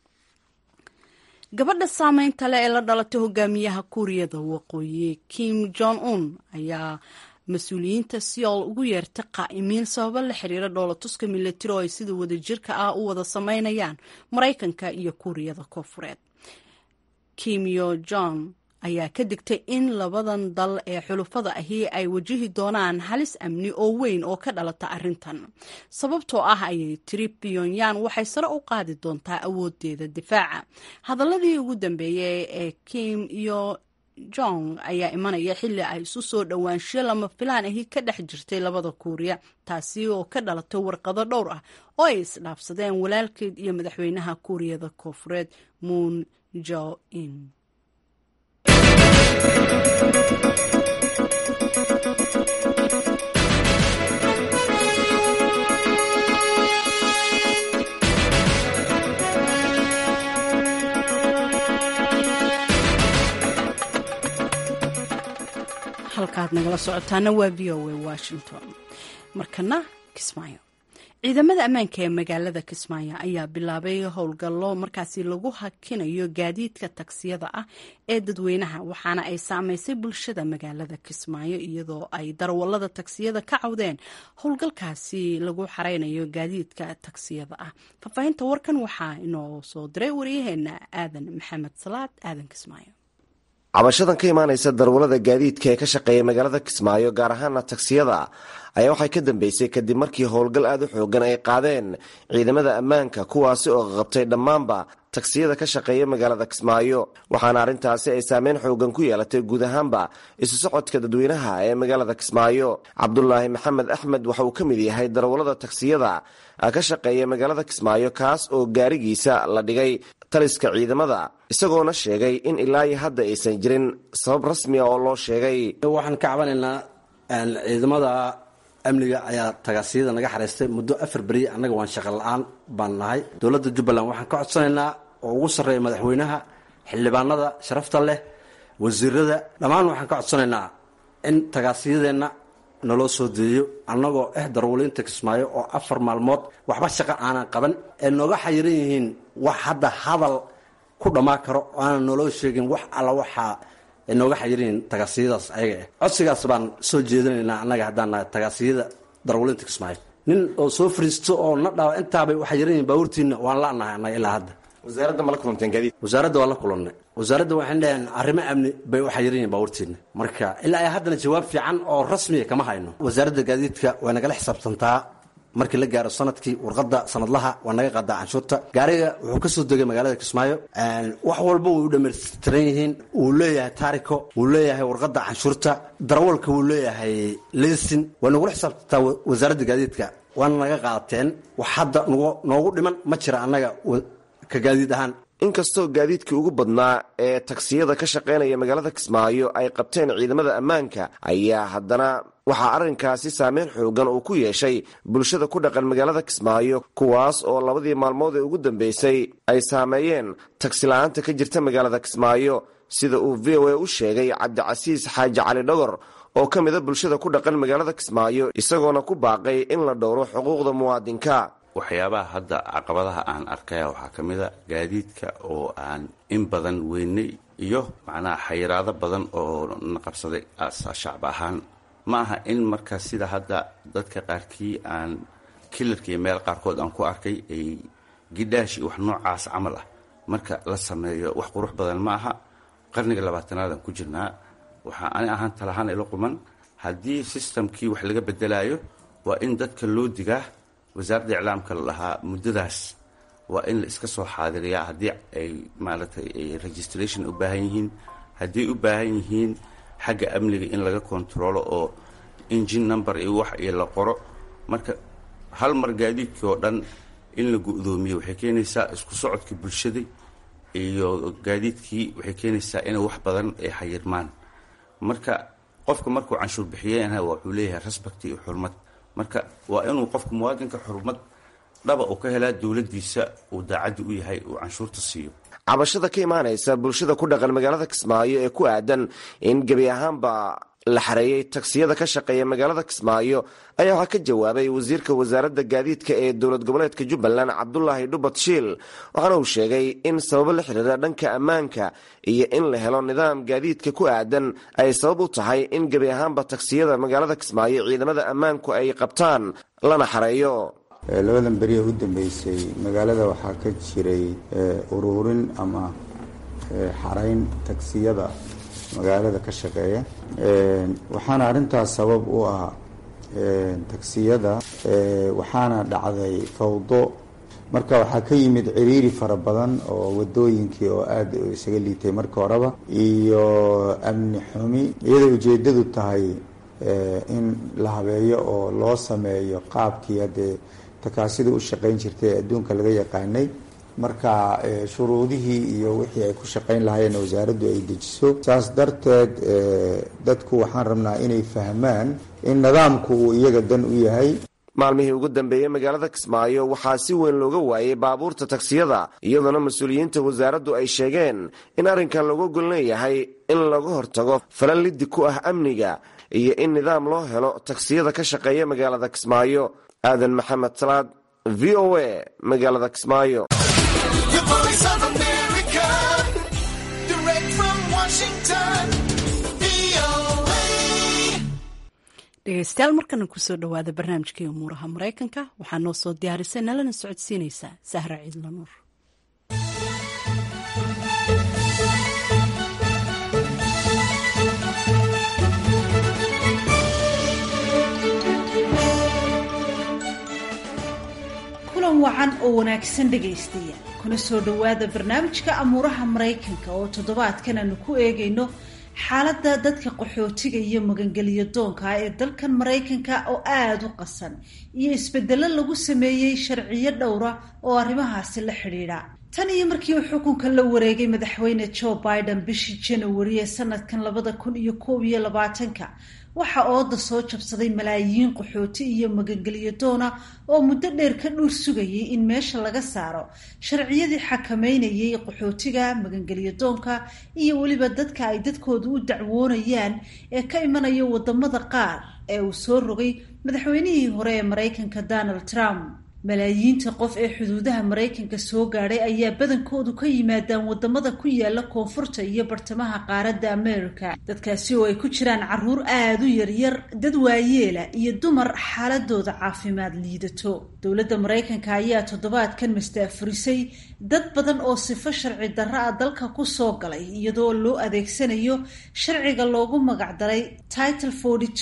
gabadha saameynta leh ee la dhalatay hogaamiyaha kuuriyada waqooyi kim jong un ayaa mas-uuliyiinta seoul ugu yeertay qaa'imiin sababo la xiriira dhoolatuska milatari oo ay sida wadajirka ah u wada sameynayaan maraykanka iyo kuuriyada koofureed kim yo jong ayaa ka digtay in labadan dal ee xulufada ahi ay wajihi doonaan halis amni oo weyn oo ka dhalata arrintan sababtoo ah ayay tiri pyonyan waxay sare u qaadi doontaa awoodeeda difaaca hadaladii ugu dambeeyey ee kim iyo jong ayaa imanaya xilli ay isu soo dhowaansho lama filaan ahi ka dhex jirtay labada kuuriya taasi oo ka dhalatay warqado dhowr ah oo ay isdhaafsadeen walaalkeed iyo madaxweynaha kuuriyada koofureed moon jo in halkaad nagala socotaana waa v o a washington markana kismaayo ciidamada ammaanka ee magaalada kismaayo ayaa bilaabay howlgallo markaasi lagu hakinayo gaadiidka tagsiyada ah ee dadweynaha waxaana ay saameysay bulshada magaalada kismaayo iyadoo ay darawalada tagsiyada ka cawdeen howlgalkaasi lagu xareynayo gaadiidka tagsiyada ah faahfaahinta warkan waxaa inoo soo diray waryaheena aadan maxamed salaad aadan kismaayo cabashadan ka imaanaysa darwalada gaadiidka ee ka shaqeeya magaalada kismaayo gaar ahaana tagsiyada ayaa waxay ka dambeysay kadib markii howlgal aada u xoogan ay qaadeen ciidamada ammaanka kuwaasi oo qabtay dhammaanba tagsiyada ka shaqeeya magaalada kismaayo waxaana arrintaasi ay saameyn xoogan ku yeelatay guud ahaanba isu socodka dadweynaha ee magaalada kismaayo cabdulaahi maxamed axmed waxa uu ka mid yahay darwalada tagsiyada ka shaqeeya magaalada kismaayo kaas oo gaarigiisa la dhigay taliska ciidamada isagoona sheegay in ilaa iyo hadda aysan jirin sabab rasmiya oo loo sheegay waxaan ka cabanaynaa ciidamada amniga ayaa tagaasiyada naga xareystay muddo afar beri annaga waan shaqa la-aan baan nahay dowladda jubbaland waxaan ka codsanaynaa oo ugu sarreeya madaxweynaha xildhibaanada sharafta leh wasiirada dhammaan waxaan ka codsanaynaa in tagaasiyadeenna naloo soo deeyo annagoo ah darwaliinta kismaayo oo afar maalmood waxba shaqa aanan qaban ee nooga xayiran yihiin wax hadda hadal ku dhammaan karo oo aanan naloo sheegin wax alla waxaa ay nooga xayiran yihiin tagaasiyadaas ayaga ah codsigaas baan soo jeedinaynaa annaga haddaan nahay tagaasiyada darwaliinta kismaayo nin oo soo fariisto oo na dhawa intaabay u xayiran yihiin baabuurtiina waan la-nahay annaga ilaa hadda wasaaradda ma la kulanteen gaadiid wasaaradda waa la kulannay wasaaradda waxaan dhaheen arrimo amni bay u xayiran yihiin baabuurtiina marka ilaa ay haddana jawaab fiican oo rasmiya kama hayno wasaaradda gaadiidka way nagala xisaabtantaa markii la gaaro sanadkii warqada sanadlaha waa naga qaadaa canshuurta gaariga wuxuu kasoo degay magaalada kismaayo wax walba way u dhamaystiran yihiin wuu leeyahay taariko wuu leeyahay warqada canshuurta darawalka wuu leeyahay lesin waa nagula xisaabtantaa wasaaradda gaadiidka waana naga qaateen wax hadda noogu dhiman ma jira annaga ka gaadiid ahaan inkastoo gaadiidkii ugu badnaa ee tagsiyada ka shaqaynaya magaalada kismaayo ay qabteen ciidamada ammaanka ayaa haddana waxaa arrinkaasi saameyn xoogan uu ku yeeshay bulshada ku dhaqan magaalada kismaayo kuwaas oo labadii maalmood ee ugu dambeysay ay saameeyeen tagsila'aanta ka jirta magaalada kismaayo sida uu v o a u sheegay cabdicasiis xaaji cali dhogor oo ka mida bulshada ku dhaqan magaalada kismaayo isagoona ku baaqay in la dhowro xuquuqda muwaadinka waxyaabaha hadda caqabadaha aan arkaya waxaa ka mid a gaadiidka oo aan in badan weynay iyo macnaha xayiraado badan oo na qabsaday shacab ahaan ma aha in marka sida hadda dadka qaarkii aan kilarka iyo meel qaarkood aan ku arkay ay gidhaash iyo wax noocaas camal ah marka la sameeyo wax qurux badan ma aha qarniga labaatanaadaan ku jirnaa waxaa ani ahaan talahaan ila quman haddii sistamkii wax laga bedelayo waa in dadka loo digaa wasaaradda iclaamka la dhahaa muddadaas waa in la iska soo xaadiriyaa haddii ay maaragtay registration u baahan yihiin hadday u baahan yihiin xagga amniga in laga kontaroolo oo engine number iyo wax iyo la qoro marka hal mar gaadiidkii oo dhan in la gu-doomiyo waxay keenaysaa isku socodka bulshada iyo gaadiidkii waxay keenaysaa inay wax badan ay xayirmaan marka qofka markuu canshuur bixiyeenha wuxuu leeyahay respect iyo xurmad marka waa inuu qofka muwaadinka xurmad dhaba uu ka helaa dowladdiisa uu daacaddi u yahay uu canshuurta siiyo cabashada ka imaanaysa bulshada ku dhaqan magaalada kismaayo ee ku aadan in gebi ahaanba la xareeyey tagsiyada ka shaqeeya magaalada kismaayo ayaa waxaa ka jawaabay wasiirka wasaaradda gaadiidka ee dowlad goboleedka jubbaland cabdulaahi dhubat shiil waxaana uu sheegay in sababo la xiriira dhanka ammaanka iyo in la helo nidaam gaadiidka ku aadan ay sabab u tahay in gebi ahaanba tagsiyada magaalada kismaayo ciidamada ammaanku ay qabtaan lana xareeyo labadan beriya u dambeysay magaalada waxaa ka jiray uruurin ama xarayn tagsiyada magaalada ka shaqeeya waxaana arrintaas sabab u ah tagsiyada waxaana dhacday fawdo marka waxaa ka yimid ciriiri fara badan oo wadooyinkii oo aada isaga liitay marka horeba iyo amni xumi iyadoo ujeedadu tahay in la habeeyo oo loo sameeyo qaabkii haddee takaasida u shaqayn jirtay ee adduunka laga yaqaanay marka shuruudihii iyo wixii ay ku shaqayn lahaayeen wasaaraddu ay dejiso saas darteed dadku waxaan rabnaa inay fahmaan in nidaamku uu iyaga dan u yahay maalmihii ugu dambeeyey magaalada kismaayo waxaa si weyn looga waayay baabuurta tagsiyada iyadoona mas-uuliyiinta wasaaraddu ay sheegeen in arrinkan looga gol leeyahay in laga hortago falan liddi ku ah amniga iyo in nidaam loo helo tagsiyada ka shaqeeya magaalada kismaayo aadan maxamed salaad v o a magaalada kismaayo dhegeystayaal markana kusoo dhowaada barnaamijkii umuuraha maraykanka waxaa noo soo diyaarisay nalana socodsiinaysaa sahra ciidla nuur kulan wacan oo wanaagsan dhegaystayaal kuna soo dhowaada barnaamijka amuuraha maraykanka oo toddobaadkan aanu ku eegayno xaaladda dadka qaxootiga iyo magangeliyo doonka ee dalkan maraykanka oo aada u qasan iyo isbedelo lagu sameeyey sharciyo dhowra oo arrimahaasi la xidhiidha tan iyo markii uu xukunka la wareegay madaxweyne joe biden bishii janawari ee sanadkan labada kun iyo koob iyo labaatanka waxa ooda soo jabsaday malaayiin qaxooti iyo magangeliyo doona oo muddo dheer ka dhuur sugayay in meesha laga saaro sharciyadii xakameynayay qaxootiga magangeliyo doonka iyo weliba dadka ay dadkoodu u dacwoonayaan ee ka imanaya wadamada qaar ee uu soo rogay madaxweynihii hore ee maraykanka donald trump malaayiinta qof ee xuduudaha maraykanka soo gaadhay ayaa badankoodu ka yimaadaan wadamada ku yaala koonfurta iyo bartamaha qaaradda america dadkaasi oo ay ku jiraan caruur aada u yaryar dad waayeela iyo dumar xaaladooda caafimaad liidato dowladda maraykanka ayaa toddobaadkan mastaafurisay dad badan oo sifo sharci darra a dalka kusoo galay iyadoo loo adeegsanayo sharciga loogu magacdaray title forty two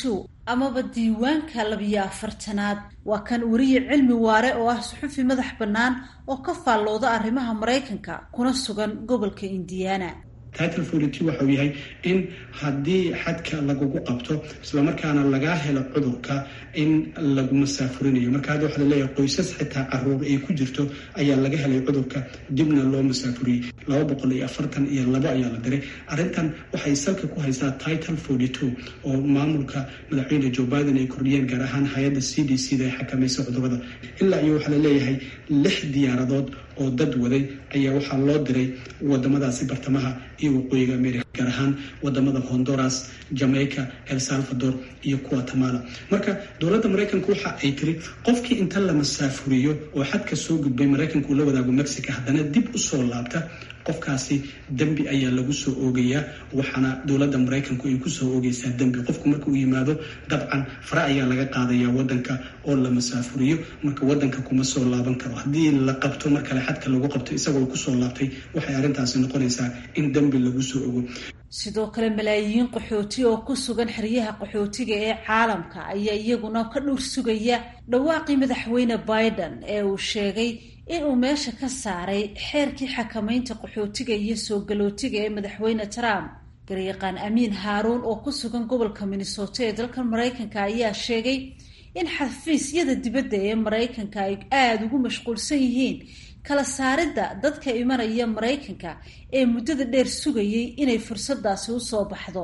amaba diiwaanka labiyo afartanaad waa kan weriye cilmi waare oo ah suxufi madax bannaan oo ka faallooda arrimaha maraykanka kuna sugan gobolka indiana title forty waxa uu yahay in haddii xadka lagugu qabto islamarkaana lagaa helo cudurka in lagu masaafurinayo marka hadda waxaa laleeyahay qoysas xitaa caruur ay ku jirto ayaa laga helay cudurka dibna loo masaafuriyey laba boqol iyo afartan iyo labo ayaa la diray arrintan waxay salka ku haysaa title forty two oo maamulka madaxweyne joe biden ay kordhiyeen gaar ahaan hay-adda c d c da ay xakamaysa cudurada ilaa iyo waxaa laleeyahay lix diyaaradood oo dad waday ayaa waxaa loo diray wadamadaasi bartamaha iyo waqooyiga america gaar ahaan wadamada honduras jamaica el salvador iyo guatemala marka dowladda maraykanka waxa ay tiri qofkii inta la masaafuriyo oo xadka soo gudbay maraykanka uu la wadaago mexico haddana dib usoo laabta qofkaasi dembi ayaa lagu soo oogayaa waxaana dowladda maraykanku ay kusoo oogaysaa dembi qofku marka uu yimaado dabcan fare ayaa laga qaadayaa wadanka oo la masaafuriyo marka wadanka kuma soo laaban karo haddii la qabto mar kale xadka lagu qabto isagoo kusoo laabtay waxay arrintaasi noqonaysaa in dembi lagu soo ogo sidoo kale malaayiin qaxooti oo ku sugan xeryaha qaxootiga ee caalamka ayaa iyaguna ka dhowr sugaya dhawaaqii madaxweyne biden ee uu sheegay inuu meesha ka saaray xeerkii xakamaynta qaxootiga iyo soo galootiga ee madaxweyne trump garyaqaan amiin haaruun oo ku sugan gobolka minnesota ee dalka maraykanka ayaa sheegay in xafiisyada dibadda ee maraykanka ay aada ugu mashquulsan yihiin kala saaridda dadka imanaya maraykanka ee muddada dheer sugayay inay fursadaasi usoo baxdo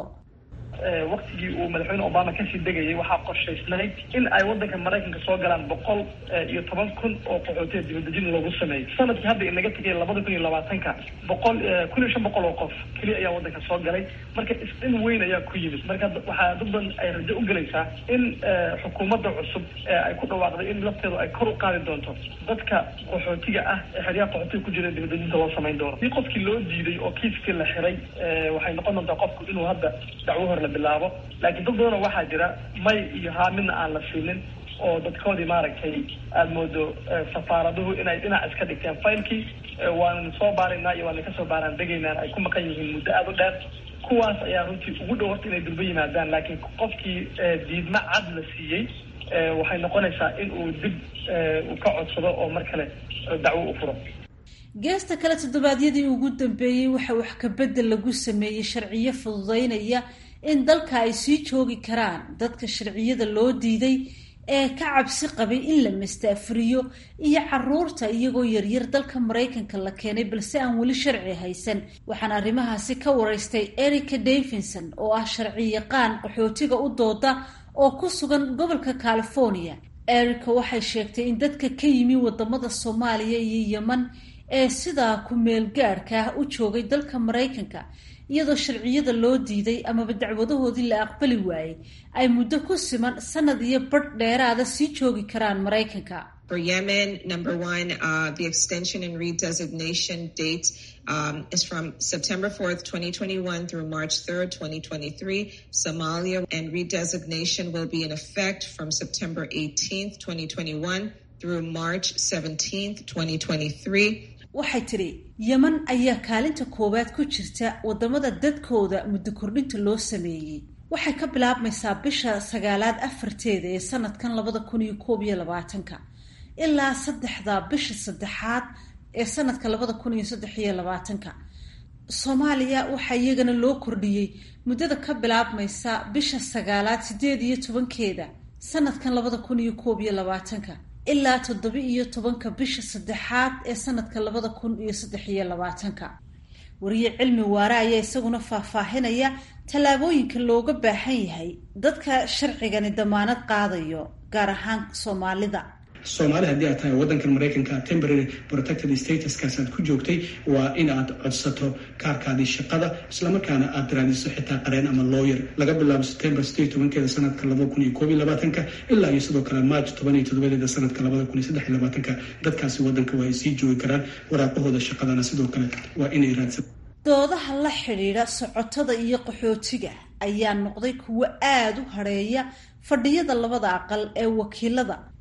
waktigii uu madaxweyne obama kasii degayay waxaa qorshaysnayd in ay wadanka maraykanka soo galaan boqol iyo toban kun oo qaxootiya dibadejin loogu sameeyey sanadkii hadda inaga tegay labada kun iyo labaatanka boqol kun iyo shan boqol oo qof keliya ayaa wadanka soo galay marka isdhin weyn ayaa ku yimid marka waxaa dad badan ay rajo u gelaysaa in xukuumadda cusub ay ku dhawaaqday in lafteedu ay kor u qaadi doonto dadka qaxootiga ah ee xeryaha qaxootiga ku jira dibadejinta loo samayn doono si qofkii loo diiday oo kiiskii la xiray waxay noqon doontaa qofku inuu hadda dacwo hor la bilaabo laakiin dad badanoo waxaa jira may iyo haa midna aan la siinin oo dadkoodii maaragtay aada moodo safaaraduhu inay dhinac iska dhigteen faylkii waanan soo baaraynaa iyo waanan kasoo baaraan degaynaan ay ku maqan yihiin muddo aada u dheer kuwaas ayaa runtii ugu dhow horta inay durba yimaadaan laakiin qofkii diidma cad la siiyey waxay noqonaysaa in uu dib uu ka codsado oo mar kale dacwo u furo geesta kale toddobaadyadii ugu dambeeyey waxa wax kabedel lagu sameeyey sharciyo fududeynaya in dalka ay sii joogi karaan dadka sharciyada loo diiday ee ka cabsi qabay in la mastaafuriyo iyo caruurta iyagoo yaryar dalka maraykanka la keenay balse aan weli sharci haysan waxaana arrimahaasi ka waraystay erica davidson oo ah sharci yaqaan qaxootiga u dooda oo ku sugan gobolka california erica waxay sheegtay in dadka ka yimi wadamada soomaaliya iyo yeman ee sidaa ku meel gaadhka ah u joogay dalka maraykanka iyadoo sharciyada loo diiday amaba dacwadahoodii la aqbali waayey ay muddo ku siman sanad iyo badh dheeraada sii joogi karaan maraykanka For Yemen, number one, uh, the extension and redesignation date um, is from September 4th, 2021 through March 3rd, 2023. Somalia and redesignation will be in effect from September 18th, 2021 through March 17th, 2023. waxay tidhi yeman ayaa kaalinta koowaad ku jirta wadamada dadkooda muddo kordhinta loo sameeyey waxay ka bilaabmaysaa bisha sagaalaad afarteeda ee sanadkan labada kun iyo koob iyo labaatanka ilaa saddexda bisha saddexaad ee sanadka labada kun iyo saddex iyo labaatanka soomaaliya waxaa iyagana loo kordhiyey muddada ka bilaabmaysa bisha sagaalaad sideed iyo tobankeeda sanadkan labada kun iyo koob iyo labaatanka ilaa toddoba iyo tobanka bisha saddexaad ee sanadka labada kun iyo saddex iyo labaatanka wariye cilmi waare ayaa isaguna faahfaahinaya tallaabooyinka looga baahan yahay dadka sharcigani damaanad qaadayo gaar ahaan soomaalida soomaali haddii aad tahay waddankan maraykanka temporary protected statuskaas aad ku joogtay waa in aad codsato kaarkaadii shaqada islamarkaana aad raadiso xitaa qareen ama lawyer laga bilaabo september sideed tobankeeda sanadka labada kun iyo koob iyo labaatanka ilaa iyo sidoo kale march toban iyo toddobadeeda sanadka labada kun iyo saddex iyo labaatanka dadkaasi waddanka waa ay sii joogi karaan waraaqahooda shaqadana sidoo kale waa inay raadsan doodaha la xidhiidha socotada iyo qaxootiga ayaa noqday kuwo aada u hadheeya fadhiyada labada aqal ee wakiilada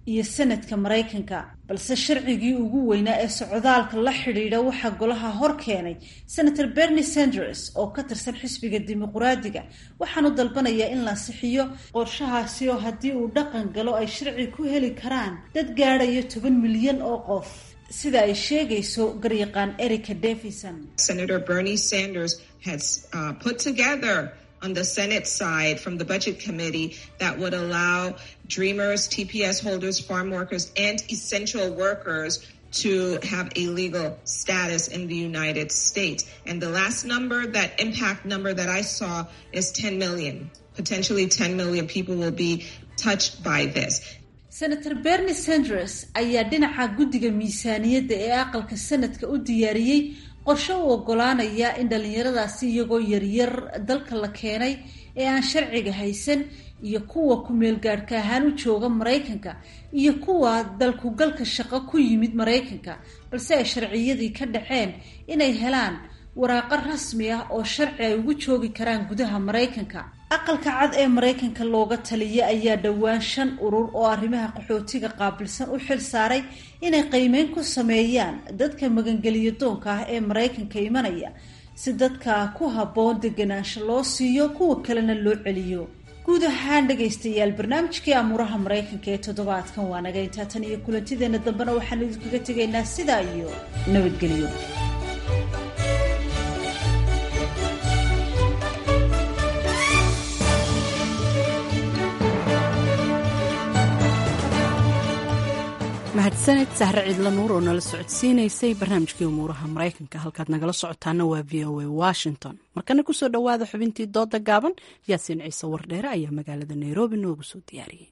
iyo sanadka maraykanka balse sharcigii ugu weynaa ee socdaalka la xidhiidha waxaa golaha hor keenay senator bernie sanders oo ka tirsan xisbiga dimuquraadiga waxaanu dalbanayaa in la sixiyo qorshahaasi oo haddii uu dhaqan galo ay sharci ku heli karaan dad gaadhaya toban milyan oo qof sida ay sheegayso garyaqaan erica davison Senator Bernie Sanders has uh, put together on the Senate side from the Budget Committee that would allow Dreamers, TPS holders, farm workers, and essential workers to have a legal status in the United States. And the last number, that impact number that I saw is 10 million. Potentially 10 million people will be touched by this. senator bernie sanders ayaa dhinaca guddiga miisaaniyadda ee aqalka sanadka u diyaariyey qorshe u ogolaanaya in dhallinyaradaasi iyagoo yaryar dalka la keenay ee aan sharciga haysan iyo kuwa ku-meel gaadhka ahaan u jooga maraykanka iyo kuwa dalkugalka shaqo ku yimid maraykanka balse ay sharciyadii ka dhaceen inay helaan waraaqo rasmi ah oo sharci ay ugu joogi karaan gudaha maraykanka aqalka cad ee maraykanka looga taliya ayaa dhowaan shan urur oo arrimaha qaxootiga qaabilsan u xil saaray inay qiimeyn ku sameeyaan dadka magangeliyo doonka ah ee maraykanka imanaya si dadka ku habboon deganaansho loo siiyo kuwa kalena loo celiyo guud ahaan dhegaystayaal barnaamijkii amuuraha maraykanka ee toddobaadkan waa naga intaa tan iyo kulantideena dambena waxaanu idinkaga tegaynaa sidaa iyo nabadgelyo mahadsaned sahre ciidla nuur oo nala socodsiinaysay barnaamijkii umuuraha maraykanka halkaad nagala socotaana waa v o a washington markana kusoo dhowaada xubintii dooda gaaban yaasiin ciise wardheere ayaa magaalada nairobi noogu soo diyaariyey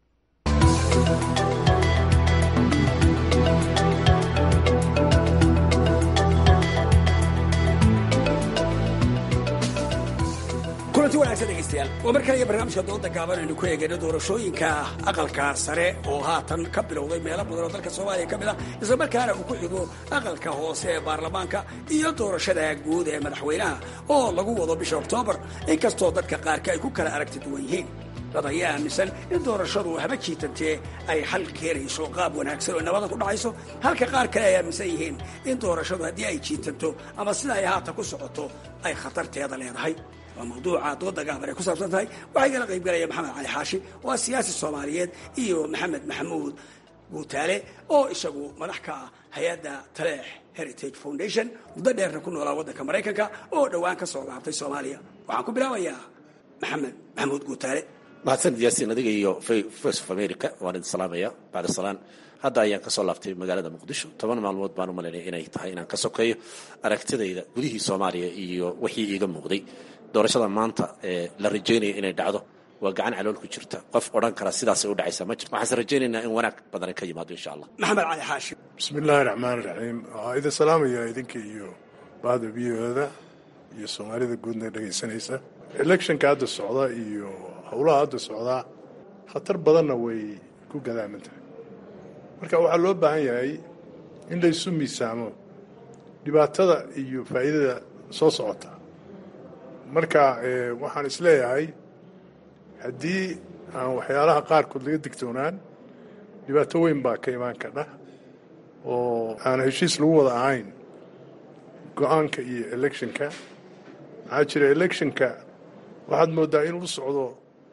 kulanti wanaagsan dhegaystayaal waa mar kale iyo barnaamijka dooda gaaban aynu ku eegayno doorashooyinka aqalka sare oo haatan ka bilowday meelo badan oo dalka soomaaliya ka mid ah isla markaana uu ku xigo aqalka hoose ee baarlamaanka iyo doorashada guud ee madaxweynaha oo lagu wado bisha oktoobar inkastoo dadka qaarka ay ku kala aragti duwan yihiin dad ayaa aaminsan in doorashadu haba jiitantee ay xal keenayso qaab wanaagsan oo nabada ku dhacayso halka qaar kale ay aaminsan yihiin in doorashadu haddii ay jiitanto ama sida ay haatan ku socoto ay khatarteeda leedahay waa mawduuca dooda gaaban ay ku saabsan tahay waxaa igala qaybgalaya maxamed cali xaashi oo ah siyaasi soomaaliyeed iyo maxamed maxamuud guutaale oo isagu madax ka ah hay-adda taleex heritage foundation muddo dheerna ku noolaa waddanka maraykanka oo dhowaan ka soo laabtay soomaaliya waxaan ku bilaabayaa maxamed maxamuud guutaale mahadsanid yaasiin adiga iyo voice of america waan idin salaamaya bacda salaan hadda ayaan kasoo laabtay magaalada muqdisho toban maalmood baan u malaynaya inay tahay inaan ka sokeeyo aragtidayda gudihii soomaaliya iyo wixii iiga muuqday doorashada maanta ee la rajaynaya inay dhacdo waa gacan calool ku jirta qof odhan kara sidaasay u dhacaysa ma jirto waxaanse rajaynaynaa in wanaag badan ka yimaado insha allah maxamed cali xaashi bismi illaahi raxmaan raxiim waxaa idin salaamaya idinka iyo bahda v o-da iyo soomaalida guudna dhegaysanaysa electionka hadda socda iyo howlaha hadda socdaa khatar badanna way ku gadaaman tahay marka waxaa loo baahan yahay in laysu miisaamo dhibaatada iyo faa'iidada soo socota marka waxaan isleeyahay haddii aan waxyaalaha qaarkood laga digtoonaan dhibaato weyn baa ka imaan kadha oo aan heshiis lagu wada ahayn go-aanka iyo electionka maxaa jira electionka waxaad mooddaa inuu u socdo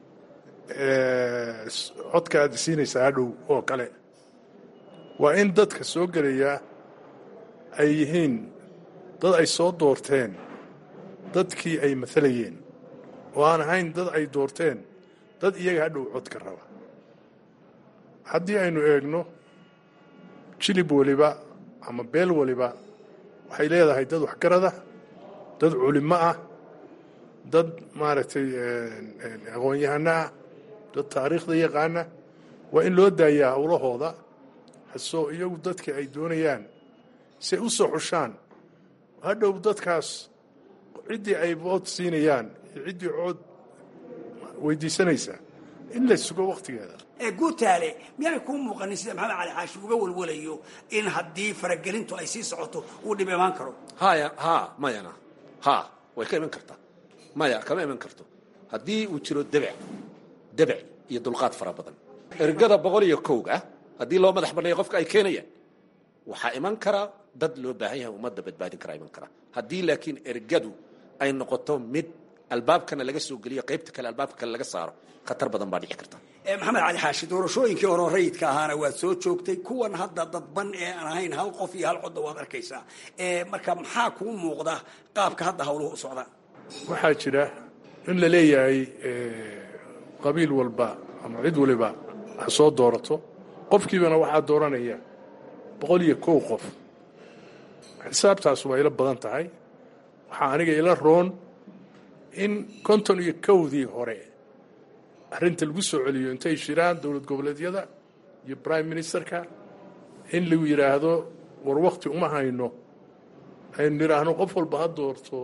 codka aad siinaysaa hadhow oo kale waa in dadka soo gelaya ay yihiin dad ay soo doorteen dadkii ay maalayeen oo aan ahayn dad ay doorteen dad iyaga hadhow codka raba haddii aynu eegno jilib waliba ama beel waliba waxay leedahay dad waxgarada dad culimo ah dad maaragtay aqoon-yahano ah dad taariikhda yaqaana waa in loo daayaa howlahooda hasoo iyagu dadka ay doonayaan say u soo xushaan hadhow dadkaas ciddii ay vood siinayaan iyo ciddii cood weydiisanaysa in la sugo wakhtigeeda ee guutaale miyaanay kuu muuqanin sida maxamed cali xaashi uga walwalayo in haddii faragelintu ay sii socoto uu dhib imaan karo haya ha mayana ha way ka iman kartaa maya kama iman karto haddii uu jiro debec debec iyo dulqaad fara badan ergada boqol iyo kowga haddii loo madax banneeyo qofka ay keenayaan waxaa iman kara dad loo baahan yahay ummadda badbaadin karaa iman kara haddii laakiin ergadu ay noqoto mid albaabkana laga soo geliyo qaybta kale albaabka kale laga saaro khatar badan baa dhici karta maxamed cali xaashi doorashooyinkii hore rayidka ahaana waad soo joogtay kuwan hadda dadban ee aan ahayn hal qof iyo hal codda waad arkaysaa marka maxaa kuu muuqda qaabka hadda hawluhu u socdaan waxaa jira in la leeyahay qabiil walba ama cid waliba ha soo doorato qofkiibana waxaa dooranaya boqol iyo kow qof xisaabtaas waa ila badan tahay waxaa aniga ila roon in konton iyo kowdii hore arrinta lagu soo celiyo intay shiraan dowlad goboleedyada iyo prime ministerka in lagu yidhaahdo war wakti uma hayno aynu nidhaahno qof walba ha doorto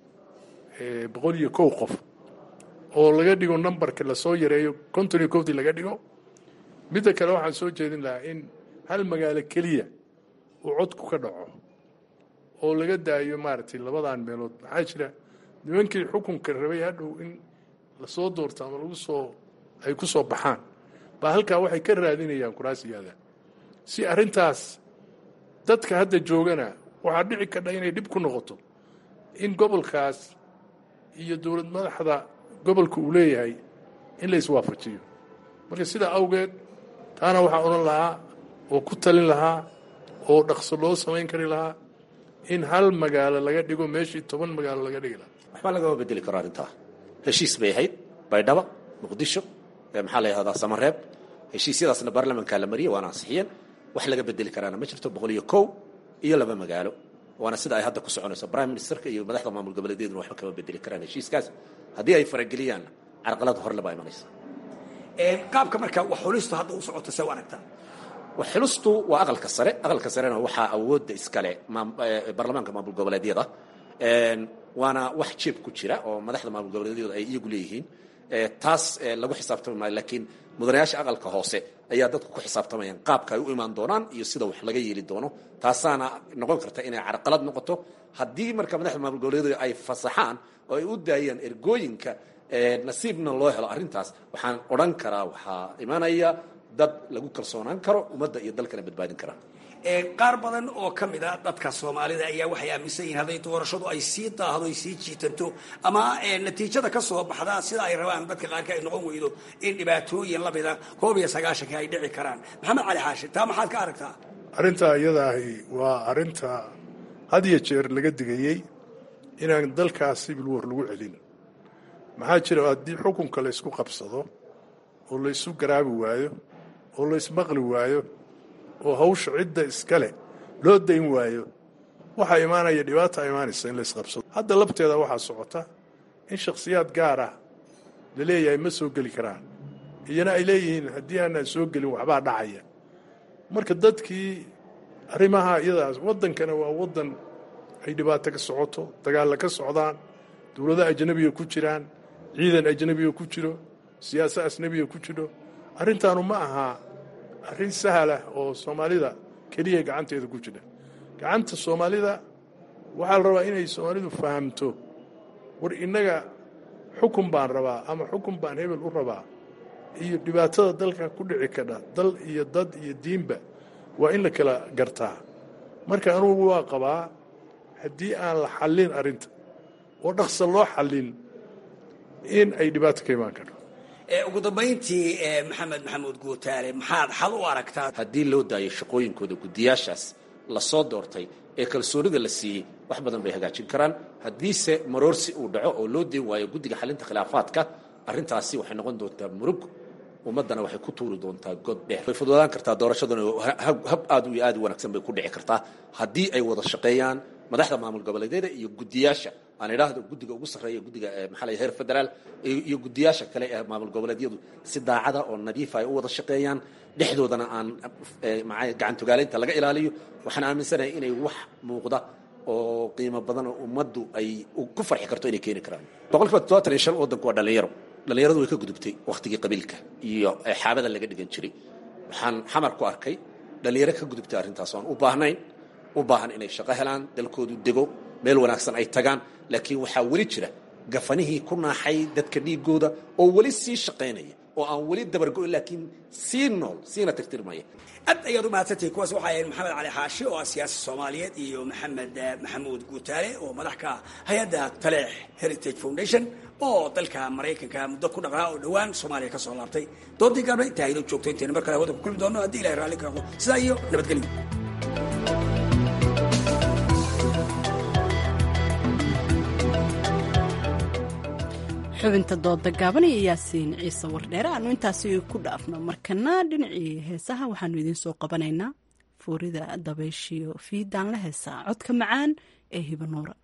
boqol iyo kow qof oo laga dhigo numberka lasoo yareeyo konton iyo kowdii laga dhigo midda kale waxaan soo jeedin lahaa in hal magaalo keliya uu codku ka dhaco oo laga daayo maaragtay labadan meelood maxaa jira nimankii xukunka rabay hadhow in lasoo doorto ama lagu soo ay ku soo baxaan baa halkaa waxay ka raadinayaan kuraasiyaada si arrintaas dadka hadda joogana waxaa dhici kadha inay dhib ku noqoto in gobolkaas iyo dowlad madaxda gobolka uu leeyahay in la iswaafajiyo marka sidaa awgeed taana waxaa odhan lahaa oo ku talin lahaa oo dhaqso loo samayn kari lahaa in hal magaalo laga dhigo meeshii toban magaalo laga dhigi lahaa waxba lagama bedeli karo arrintaa heshiis bay ahayd baydhaba muqdisho maxaa la yahdaa samareeb heshiisyadaasna baarlamankaa la mariyey waana ansixiyeen wax laga bedeli karaana ma jirto boqol iyo kow iyo laba magaalo waana sida ay hadda ku soconayso prime ministerka iyo madaxda maamul goboleedyaduna waxba kama bedeli karaan heshiiskaas haddii ay farageliyaan carqalad horle baa imanaysa qaabka marka wax xulistu hadda u socoto see u aragtaa wax xulistu waa aqalka sare aqalka sarena waxaa awoodda iskale baarlamaanka maamul goboleedyada waana wax jeeb ku jira oo madaxda maamul goboleedyadu ay iyagu leeyihiin taas lagu xisaabtami maayo laakiin mudanayaasha aqalka hoose ayaa dadku ku xisaabtamayaan qaabka ay u imaan doonaan iyo sida wax laga yeeli doono taasaana noqon karta inay carqalad noqoto haddii marka madaxda maamul goboleedyadu ay fasaxaan oo ay u daayaan ergooyinka nasiibna loo helo arrintaas waxaan odhan karaa waxaa imanaya dad lagu kalsoonaan karo ummadda iyo dalkana badbaadin karaa qaar badan oo ka mid a dadka soomaalida ayaa waxay aaminsan yihiin hadday doorashadu ay sii daahdo ay sii jiitanto ama natiijada ka soo baxda sida ay rabaan dadka qaarka ay noqon weydo in dhibaatooyin lamida koob iyo sagaashanka ay dhici karaan maxamed cali xaashi taa maxaad ka aragtaa arrintaa iyadaahi waa arrinta had iyo jeer laga digayey inaan dalkaas sibil war lagu celin maxaa jira haddii xukunka laysku qabsado oo laysu garaabi waayo oo laysmaqli waayo oo hawsha cidda iskale loo dayn waayo waxaa imaanaya dhibaata imaanaysa in laysqabsado hadda labteeda waxaa socota in shakhsiyaad gaar ah la leeyahay ma soo geli karaan iyana ay leeyihiin haddii aanaan soo gelin waxbaa dhacaya marka dadkii arrimaha iyadaas waddankana waa waddan ay dhibaato ka socoto dagaalla ka socdaan dowlado ajnabiga ku jiraan ciidan ajnabiga ku jiro siyaasa ajnabiga ku jiro arrintaanu ma aha arrin sahlah oo soomaalida keliya gacanteeda ku jira gacanta soomaalida waxaa la rabaa inay soomaalidu fahamto war innaga xukun baan rabaa ama xukun baan hebel u rabaa iyo dhibaatada dalka ku dhici kadha dal iyo dad iyo diinba waa in la kala gartaa marka anugu waa qabaa haddii aan la xallin arrinta oo dhaqsa loo xallin in ay dhibaato ka imaan karto ugu dambayntii maxamed maxamuud guutaale maxaad xal u aragtaa haddii loo daayo shaqooyinkooda guddiyaashaas lasoo doortay ee kalsoonida la siiyey wax badan bay hagaajin karaan haddiise maroorsi uu dhaco oo loo deen waayo guddiga xalinta khilaafaadka arrintaasi waxay noqon doontaa murug ummaddana waxay ku tuuri doontaa god dheer way fududaan kartaa doorashaduna hab aad iyo aad u wanaagsan bay ku dhici kartaa haddii ay wada shaqeeyaan madaxda maamul goboleedyada iyo guddiyaasha aan idhaahdo guddiga ugu sarreeya guddiga maxaa la heer federaal iyo guddiyaasha kale ee maamul goboleedyadu si daacada oo nadiifa ay u wada shaqeeyaan dhexdoodana aan gacantogaalaynta laga ilaaliyo waxaan aaminsanahay inay wax muuqda oo qiimo badan oo ummaddu ay ku farxi karto inay keeni karaan boqolkiiba toddobaatan iyo shan waddanku waa dhallinyaro dhallinyaradu way ka gudubtay wakhtigii qabiilka iyo xaabada laga dhigan jiray waxaan xamar ku arkay dhallinyaro ka gudubtay arrintaas oan u baahnayn u baahan inay shaqo helaan dalkoodu dego meel wanaagsan ay tagaan laakiin waxaa weli jira gafanihii ku naaxay dadka dhiigooda oo weli sii shaqaynaya oo aan weli dabargo laakiin sii nool siina tirtirmaya aad ayaad u mahadsantihin kuwaas waxaa ahayd maxamed cali xaashi oo ah siyaasi soomaaliyeed iyo maxamed maxamuud guutaale oo madax ka hay-adda taleex heritage foundation oo dalka maraykanka muddo ku dhaqnaa oo dhowaan soomaaliya ka soo laabtay doodii gaabna intaa haydoo joogto intayna mar kale hawada ku kulmi doono haddii ilahay raalli ka noqdo sidaa iyo nabadgelyo xubinta dooda gaaban iyo yaasiin ciise wardheere aanu intaasi ku dhaafno markana dhinacii heesaha waxaanu idiin soo qabanaynaa fuurida dabayshiyo fiidaan la heesaa codka macaan ee hibanuura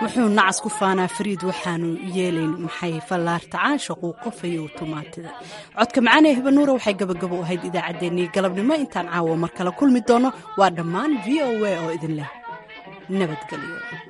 wuxuu nacas ku faanaa fariid waxaanu yeelayn maxay fallaarta caashaquu qofayo tumaatida codka macaan ee hibanuura waxay gabagabo u ahayd idaacaddeenii galabnimo intaan caawa mar kale kulmi doono waa dhammaan v o a oo idin leh nabadgelyo